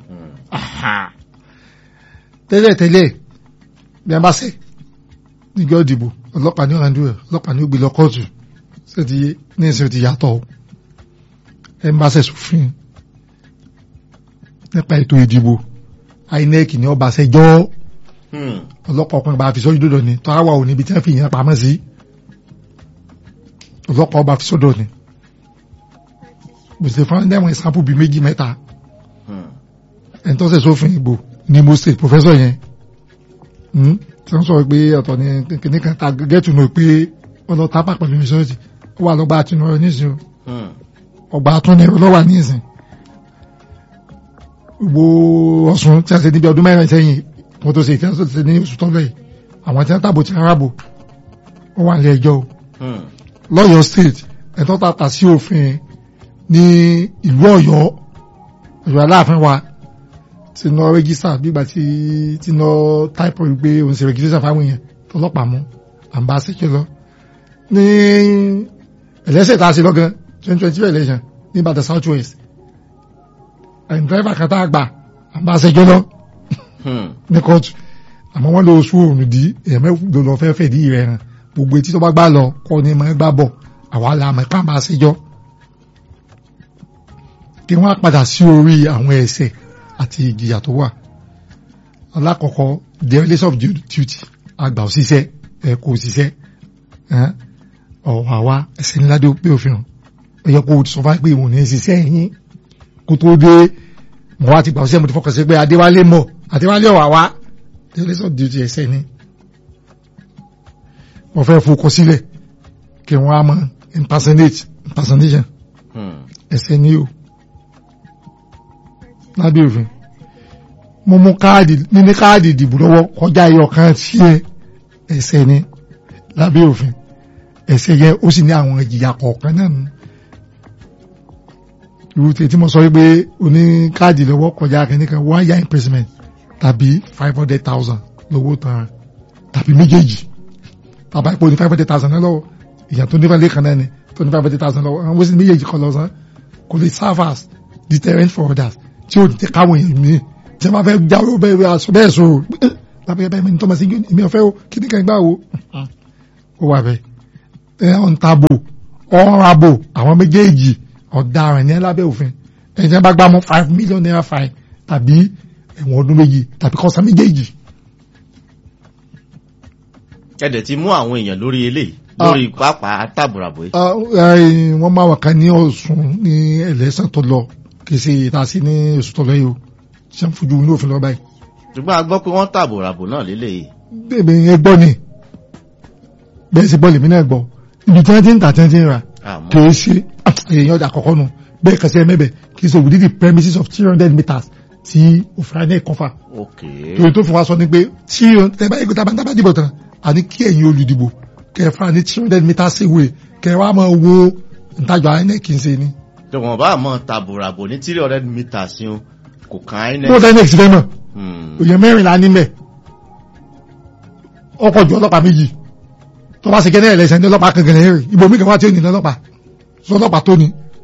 tẹ́lẹ̀ tẹ́lẹ̀ bí a bá ṣe níjọ́ ìdìbò ọlọ́pàá ní ọ̀ràndú rẹ̀ ọlọ́pàá ní ó gbé lọ kóòtù ṣé ti ní ìsìn ti yàtọ̀ ẹ̀ ń bá ṣe sófin nípa ètò ìdìbò INEC ní ọba ṣẹjọ́ ọlọ́pàá ọkùnrin bá fi sọ́jú dòdò ni tó àwà ò níbi tí wọ́n fi yẹn pamọ́ sí ọlọ́pàá ọba fi sọ́dọ̀ ni gbèsè fún ẹ̀wọ̀n ìsàpù bíi méjì mẹ́ta ẹni tó ṣe sófin ìbò ní mo state professor yẹn tí wọ́n sọ pé ọ̀tọ̀ ni kìnìkan ta gẹ́tù náà pé wọ́n lọ tápà pẹ̀lú ìṣọ́ọ̀tì ó wà lọ́gbà àtúnú nísìnyí ọgbà àtúnú lọ́wà nísìnyí gbogbo ọ̀sùn tí a ṣe níbi ọdún mẹ́rin sẹ́yìn mo tó ṣe ìfẹ́ tó ṣe ní oṣù tọ́lẹ̀ yìí àwọn tí wọ́n tàbò tí wọ́n rábò wọ́n wà nílé ẹjọ́ o lọ́yọ̀ state ẹ̀tọ́ tàpá sí òfin ní ìlú ọ̀yọ́ ọ̀yọ́ aláàfin wa ti ná rẹ́gísà bígbà tí ti ná táìpọ̀ wípé òun ṣe rẹ́gísà fáwọn èèyàn tọlọ́pàá mú àǹbá ṣẹ́kẹ́ lọ ní ẹlẹ́sẹ̀ tá a ṣe lọ́gán twenty twenty election ní Ìbàdàn south west ẹ̀yìn dírẹ́fà kan tá a gbà àbá ṣẹjọ́ lọ ní kóòtù àmọ́ wọ́n lọ oṣù òrùn dí èèyàn mẹ́fù lọ fẹ́ fẹ́ dí rẹ̀ hàn gbogbo etí tó bá gbà lọ kọ́ ni mọ̀ gbà bọ̀ àwa la mọ̀ ipá máa ṣẹjọ́ kí wọ́n á padà sí orí àwọn ẹ̀ṣẹ̀ àti ìjìyà tó wà alákọ̀ọ́kọ́ dereliction of duty àgbà òṣìṣẹ́ ẹ̀ kò òṣìṣẹ́ ọ̀wà wa ẹ̀ṣẹ̀ ńlá dé pé òfin hàn ẹ̀yọ́ kó sọ fún pé ìwọ̀n ní ṣiṣẹ́ yín kó tó dé mọ̀ wá ti gbà ọ̀sẹ̀ mo ti fọkàn sí pé adéwálé mọ̀ adéwálé ọ̀wà wá dereliction of duty ẹ̀ṣẹ̀ ni wọ́n fẹ́ fokọ sílẹ̀ kí wọ́n á mọ impersonate impersonation ẹ̀ṣẹ̀ ni o lábẹ́ òfin mo mú káàdì níní káàdì ìdìbò lọ́wọ́ kọjá ẹyọ kan sí ẹ ẹ̀ṣẹ̀ ni lábẹ́ òfin ẹ̀ṣẹ̀ yẹn ó sì ní àwọn ìjìyà kọ̀ọ̀kan náà nù irú tí mo sọ wípé oní káàdì lọ́wọ́ kọjá kẹ́nìkan one year imprisonment tàbí five hundred thousand lówó tán tàbí méjèèjì bàbá ipò ní five hundred thousand náà lọ́wọ́ ìyá tó nífẹ̀ẹ́ lẹ́ẹ̀kan náà ni tó ní five hundred thousand lọ́wọ́ àwọn wọ́n sì méjèèjì kọ́ lọ́sàn kò lè serve as deterrent for others tí ó ti káwọn èèyàn mi tí wọ́n bá fẹ́ jáwé bẹ́ẹ̀ aṣọ bẹ́ẹ̀ sọ lábẹ́ báyìí mi ní tọ́mọ sí mi ò fẹ́ o kí ni kàn gbà o ó wà bẹ́ẹ̀ ẹ ọ̀n tabo ọ̀rọ̀ abo àwọn méjèèjì ọ̀daràn ní lábẹ́ òfin ẹ̀jẹ̀ bá gbá mọ́ five million naira fine tàbí ẹ̀wọ̀n ọdún méjì tàbí kọ́sán méjèèjì. ẹ̀dẹ̀ ti mú àwọn èèyàn lórí eléyìí lórí pápá tàbùràbò yìí. Ah, eh, wọ́n máa wà ká ní Ọ̀ṣun ní ẹlẹ́sàn tó lọ kì í ṣe ìtasí ní oṣù tó lọ yìí o ṣe ń fojú ní òfin lọ báyìí. ṣùgbọ́n a gbọ́ pé wọ́n tàbùràbò náà lélẹ́yìí. bẹ́ẹ̀ yẹn gbọ́ ni bẹ́ẹ̀ sì bọ́ lèmi náà gbọ́ ibi tí wọ́n ti ń tà tí wọ́n ti ń rà àmọ́ kì í ṣe èèyàn ọjà àkọ́kọ́ nu bẹ́ẹ̀ kẹsì ẹ mẹ́bẹ̀ kì í ṣe within the premises of three hundred meters tí òfin náà kọ́fà ok torí tó fún wa sọ ni pé tí tẹ́bá ẹgbẹ́ tá a bá tá a bá dìbò tán àní kí ẹ̀yin olùdìbò kẹfà ní three hundred meters away kẹwàá máa wo ntajà INEC ń ṣe ni. tí wọ́n bá mọ̀ tàbùràbò ní three hundred meters yìí kò kàn án bó iná. INEC ti fẹ́ mọ̀ òye mẹ́rìnlá níbẹ̀ ọkọ̀ ju ọlọ́pàá méjì tó bá ṣe kẹ́ ní ẹ̀lẹ́sẹ̀ ní ọlọ́pàá kankan lẹ́yìn rẹ̀ ibò mí kan wá tí ó ní ọlọ́pàá sọ ọlọ́pàá tó ni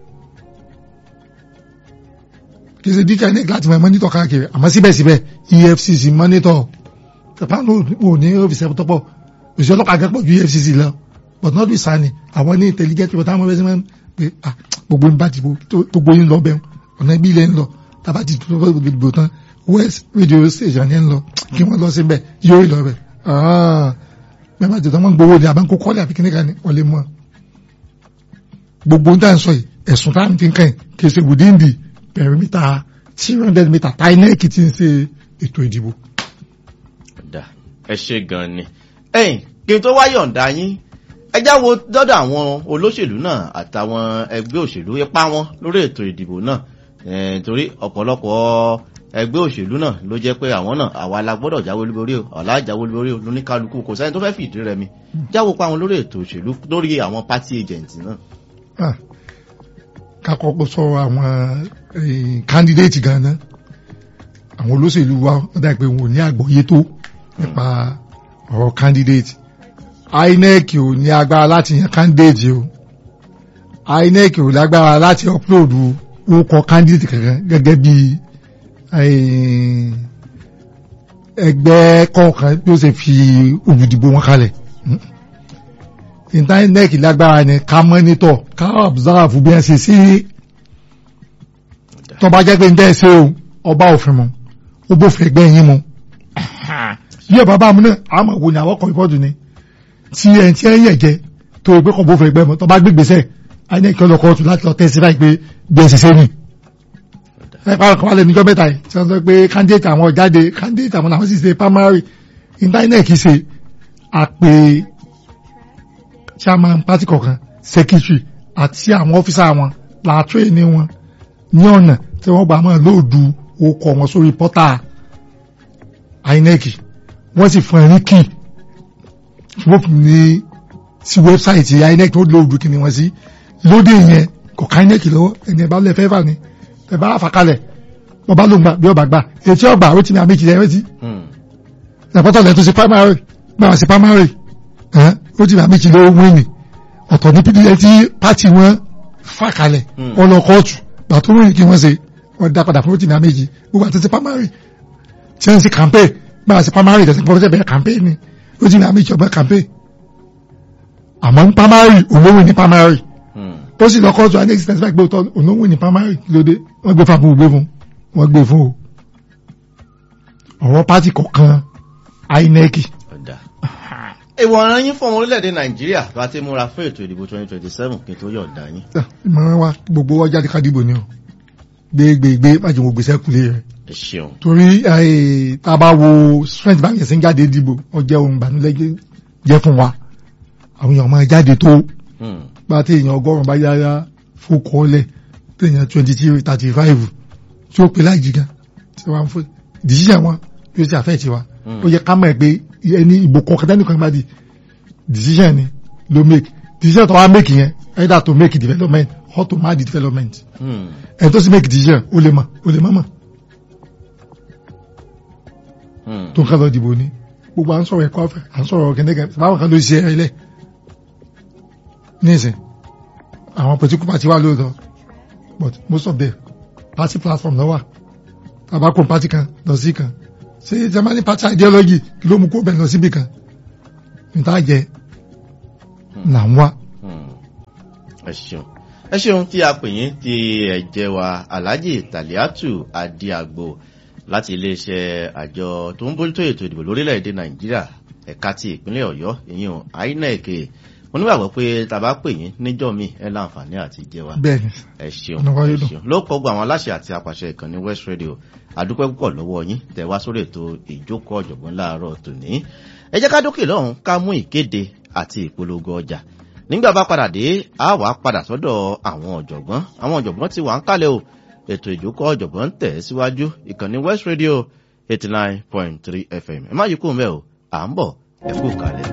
kì í ṣe díkà INEC láti mọ̀ mọ́nítọ̀ káàkiri àmọ́ síbẹ̀síbẹ̀ EFCC mọ́nítọ̀ tẹ̀pá ló ò ní ọ́fíìsì ẹ̀kọ́ tọ́pọ̀ òṣìṣẹ́ ọlọ́pàá gẹ́pọ̀ ju EFCC lọ but not be sani àwọn ní intelligent people táwọn ọmọ ẹgbẹ́ pé ah gbogbo ń bá ti gbogbo yín lọ bẹ́ẹ̀ ọ̀nà ibi ilẹ̀ ń lọ tàbá ti tó dìbò tán west radio station yẹn ń lọ kí wọ́n lọ síbẹ̀ yóò lọ bẹ̀ bẹ́ẹ̀ bá ti tọ́ wọ́n gbowó ni àbáńkó kọ́lé àbí kíníkà ni wọ́n lè mọ́ gbogbo ń tà ń sọ yìí ẹ̀sùn tá à ń fi kàn kì í ṣe within the perimeter three hundred meter tá INEC ti ń ṣe ètò ìdìbò. Dà, ẹ ṣe gan ni. ẹ̀yin kí n tó wá yọ̀ǹda yín ẹ já wo dọ́dọ̀ àwọn olóṣèlú náà àtàwọn ẹgbẹ́ òṣèlú ipá wọn lórí ètò ìdìbò náà Eh, torí ọ̀pọ̀lọpọ̀ ẹgbẹ́ òṣèlú náà ló jẹ́ pé àwọn náà àwa la gbọ́dọ̀ jáwé olúborí o ọ̀la jáwé olúborí o lóníkálukú kò sẹ́ni tó fẹ́ fìdí rẹmi jáwó pa wọn lórí ètò òṣèlú lórí àwọn party agent náà. Ah, ká kọ́kọ́ sọ àwọn eh, candidate gan-an àwọn olóṣèlú wa wọ́n dà pé wọn ò ní àgbọ́yé tó nípa ọ̀rọ̀ candidate INEC ò ní agbára láti yan candidate o INEC ò lágbára láti upload orúkọ candidate kankan gẹ́gẹ́ bí eh, ẹgbẹ́ kọ̀ọ̀kan bí ó ṣe fi olùdìbò wọn kalẹ̀ INEC lágbára ni ká mọ́nítọ̀ ká observe bí wọ́n ṣe sí tó bá jẹ́ pé ń tẹ́ ṣe o ọba òfin mu ó bófin ẹgbẹ́ yín mu bí ọba bá mu náà àmọ́ wo ni àwọn kan ìfọ́dù ni tí ẹ̀ tí ẹ̀ yẹ̀ jẹ́ tó o gbé kan bófin ẹgbẹ́ mu tó bá gbégbèsè INEC ọlọ́kọ̀ ọ̀tún láti lọ tẹ́sí láì pé bí ẹ̀ ṣe ṣe nì ẹ pa ọkọ̀ wálé níjọ́ mẹ́ta yìí tí wọ́n sọ pé candidate àwọn jáde candidate àwọn làwọn sì ṣe primary INEC ṣe àpè chairman party kọ̀ọ̀kan secretary àti àwọn ọ́físà wọn làátúrè ní wọn ní ọ̀nà tí wọ́n gbà máa lóòdù okọ̀ wọn sórí pọ́tà INEC wọ́n sì fún ẹ̀rí kì wọ́n fi ní sí wẹ́bsáìtì INEC tó lóòdù kí ni wọ́n sí lóde yẹn kò ká INEC lọ́wọ́ ẹni ẹ̀ bá lẹ̀ fẹ́ fà ní ẹ̀ bá fà kalẹ̀ wọ́n bá ló ń gbà bí ọba gbà ètí ọgbà ó ti ní àmì ìkìlẹ̀ ẹ̀rẹ́ ti ìyàpọ̀tọ̀ lẹ́tọ́ sí primary gbà sí primary ó ti ní àmì ìkìlẹ̀ owó ìní ọ̀tọ̀ ní pdf tí pátì wọn fà kalẹ̀ wọn lọ kóòtù gbà tó ròyìn kí wọ́n ṣe wọ́n dá padà fún ó ti ní àmì ìjì gbogbo àti sí primary tí wọ́n sì campaign gbà sí primary tẹ̀sí pọ́fẹ́sẹ̀ bẹ̀rẹ̀ campaign ni ó ti ní àmì ìjì ọba campaign àmọ́ ní primary olówó ní primary ó sì lọ kóòtù àní existence bá gbé òtọ́ olówó ní primary lóde wọ́n gbé fún àbúrò gbé fún wọ́n gbé fún o ọ̀rọ̀ pátì kọ̀ọ̀kan INEC Ọ̀dà. ìwọ̀n yín fún ọmọ orílẹ̀-èdè nàìjíríà bá ti múra fún ètò ìdìbò 2027 kí n tó yọ̀ǹda yín. ìmọ̀ràn wa gbogbo wa jáde ká dìbò ni o gbégbégbé májèmó mo gbèsè kulè rẹ ẹ ṣeun. torí eh, tá a bá wo strength bá yẹn sí ń jáde dìbò ó jẹ́ ohun ìbànújẹ́ jẹ́ fún wa àwọn èèyàn máa jáde tó Hmm. bá tí èèyàn ọgọ́rùn-ún bá yára fókọ́ọ́lẹ̀ tí èèyàn twenty three thirty five tí ó pè láì jìgá tí wọ́n fún decision wọn yóò ti àfẹ́ tiwa Hmm. ó yẹ ká mọ̀ pé ẹni ìbò kọ̀ọ̀kan dání kan bá di decision ni ló make decision tó wá make yẹn either to make development or to mark the development Hmm. ẹni tó sì make decision ó lè mọ̀ ó lè mọ̀ mọ̀ Hmm. tó ń ká lọ dìbò ni gbogbo à ń sọ̀rọ̀ ẹ̀kọ́ ọ̀fẹ́ à ń sọ̀rọ̀ kẹ́ndẹ́kẹ́ báwọn kan ló ṣe ẹ̀ ilẹ̀ nísìn àwọn political party wà lóòótọ́ but most of them party platform lọ́wà tabako party kan lọ sí kan ṣé germany party ideology ló mú kó bẹ̀ lọ síbi kan níta jẹ là ń wá. Hmm. ẹ ṣeun ẹ ṣeun tí a pè yín tí ẹ jẹ́ wa alhaji taliatu adiagbo láti iléeṣẹ́ àjọ tó ń bójútó ètò ìdìbò lórílẹ̀‐èdè nàìjíríà ẹ̀ka ti ìpínlẹ̀ ọ̀yọ́ ìyẹn inec mo nígbàgbọ́ pé tá a bá pè yín níjọ́ mi ẹ láǹfààní àti jẹ́ wa bẹ́ẹ̀ni ẹ ṣeun Ọ̀nà wa ẹ yóò dùn. ṣeun ló kọ́ gbọ́ àwọn aláṣẹ àti apàṣẹ ìkànnì west radio àdúpẹ́ púpọ̀ lọ́wọ́ yín tẹ̀ wá sórí ètò ìjókòó ọ̀jọ̀gbọ́n láàárọ̀ tòní ẹ jẹ́ ká dókè lọ́hùn ká mú ìkéde àti ìpolongo ọjà nígbà bá padà dé a wàá padà sọ́dọ̀ àwọn ọ̀jọ̀gbọ́n àwọn ọ̀jọ̀gbọ́n ti wà ń kalẹ̀ o ètò ìjókòó ọ̀jọ̀gbọ́n tẹ̀ síwájú ìkànnì west radio eighty nine point three fm ẹ má yí kúrò mẹ́ o à ń bọ̀ ẹ kú kalẹ̀.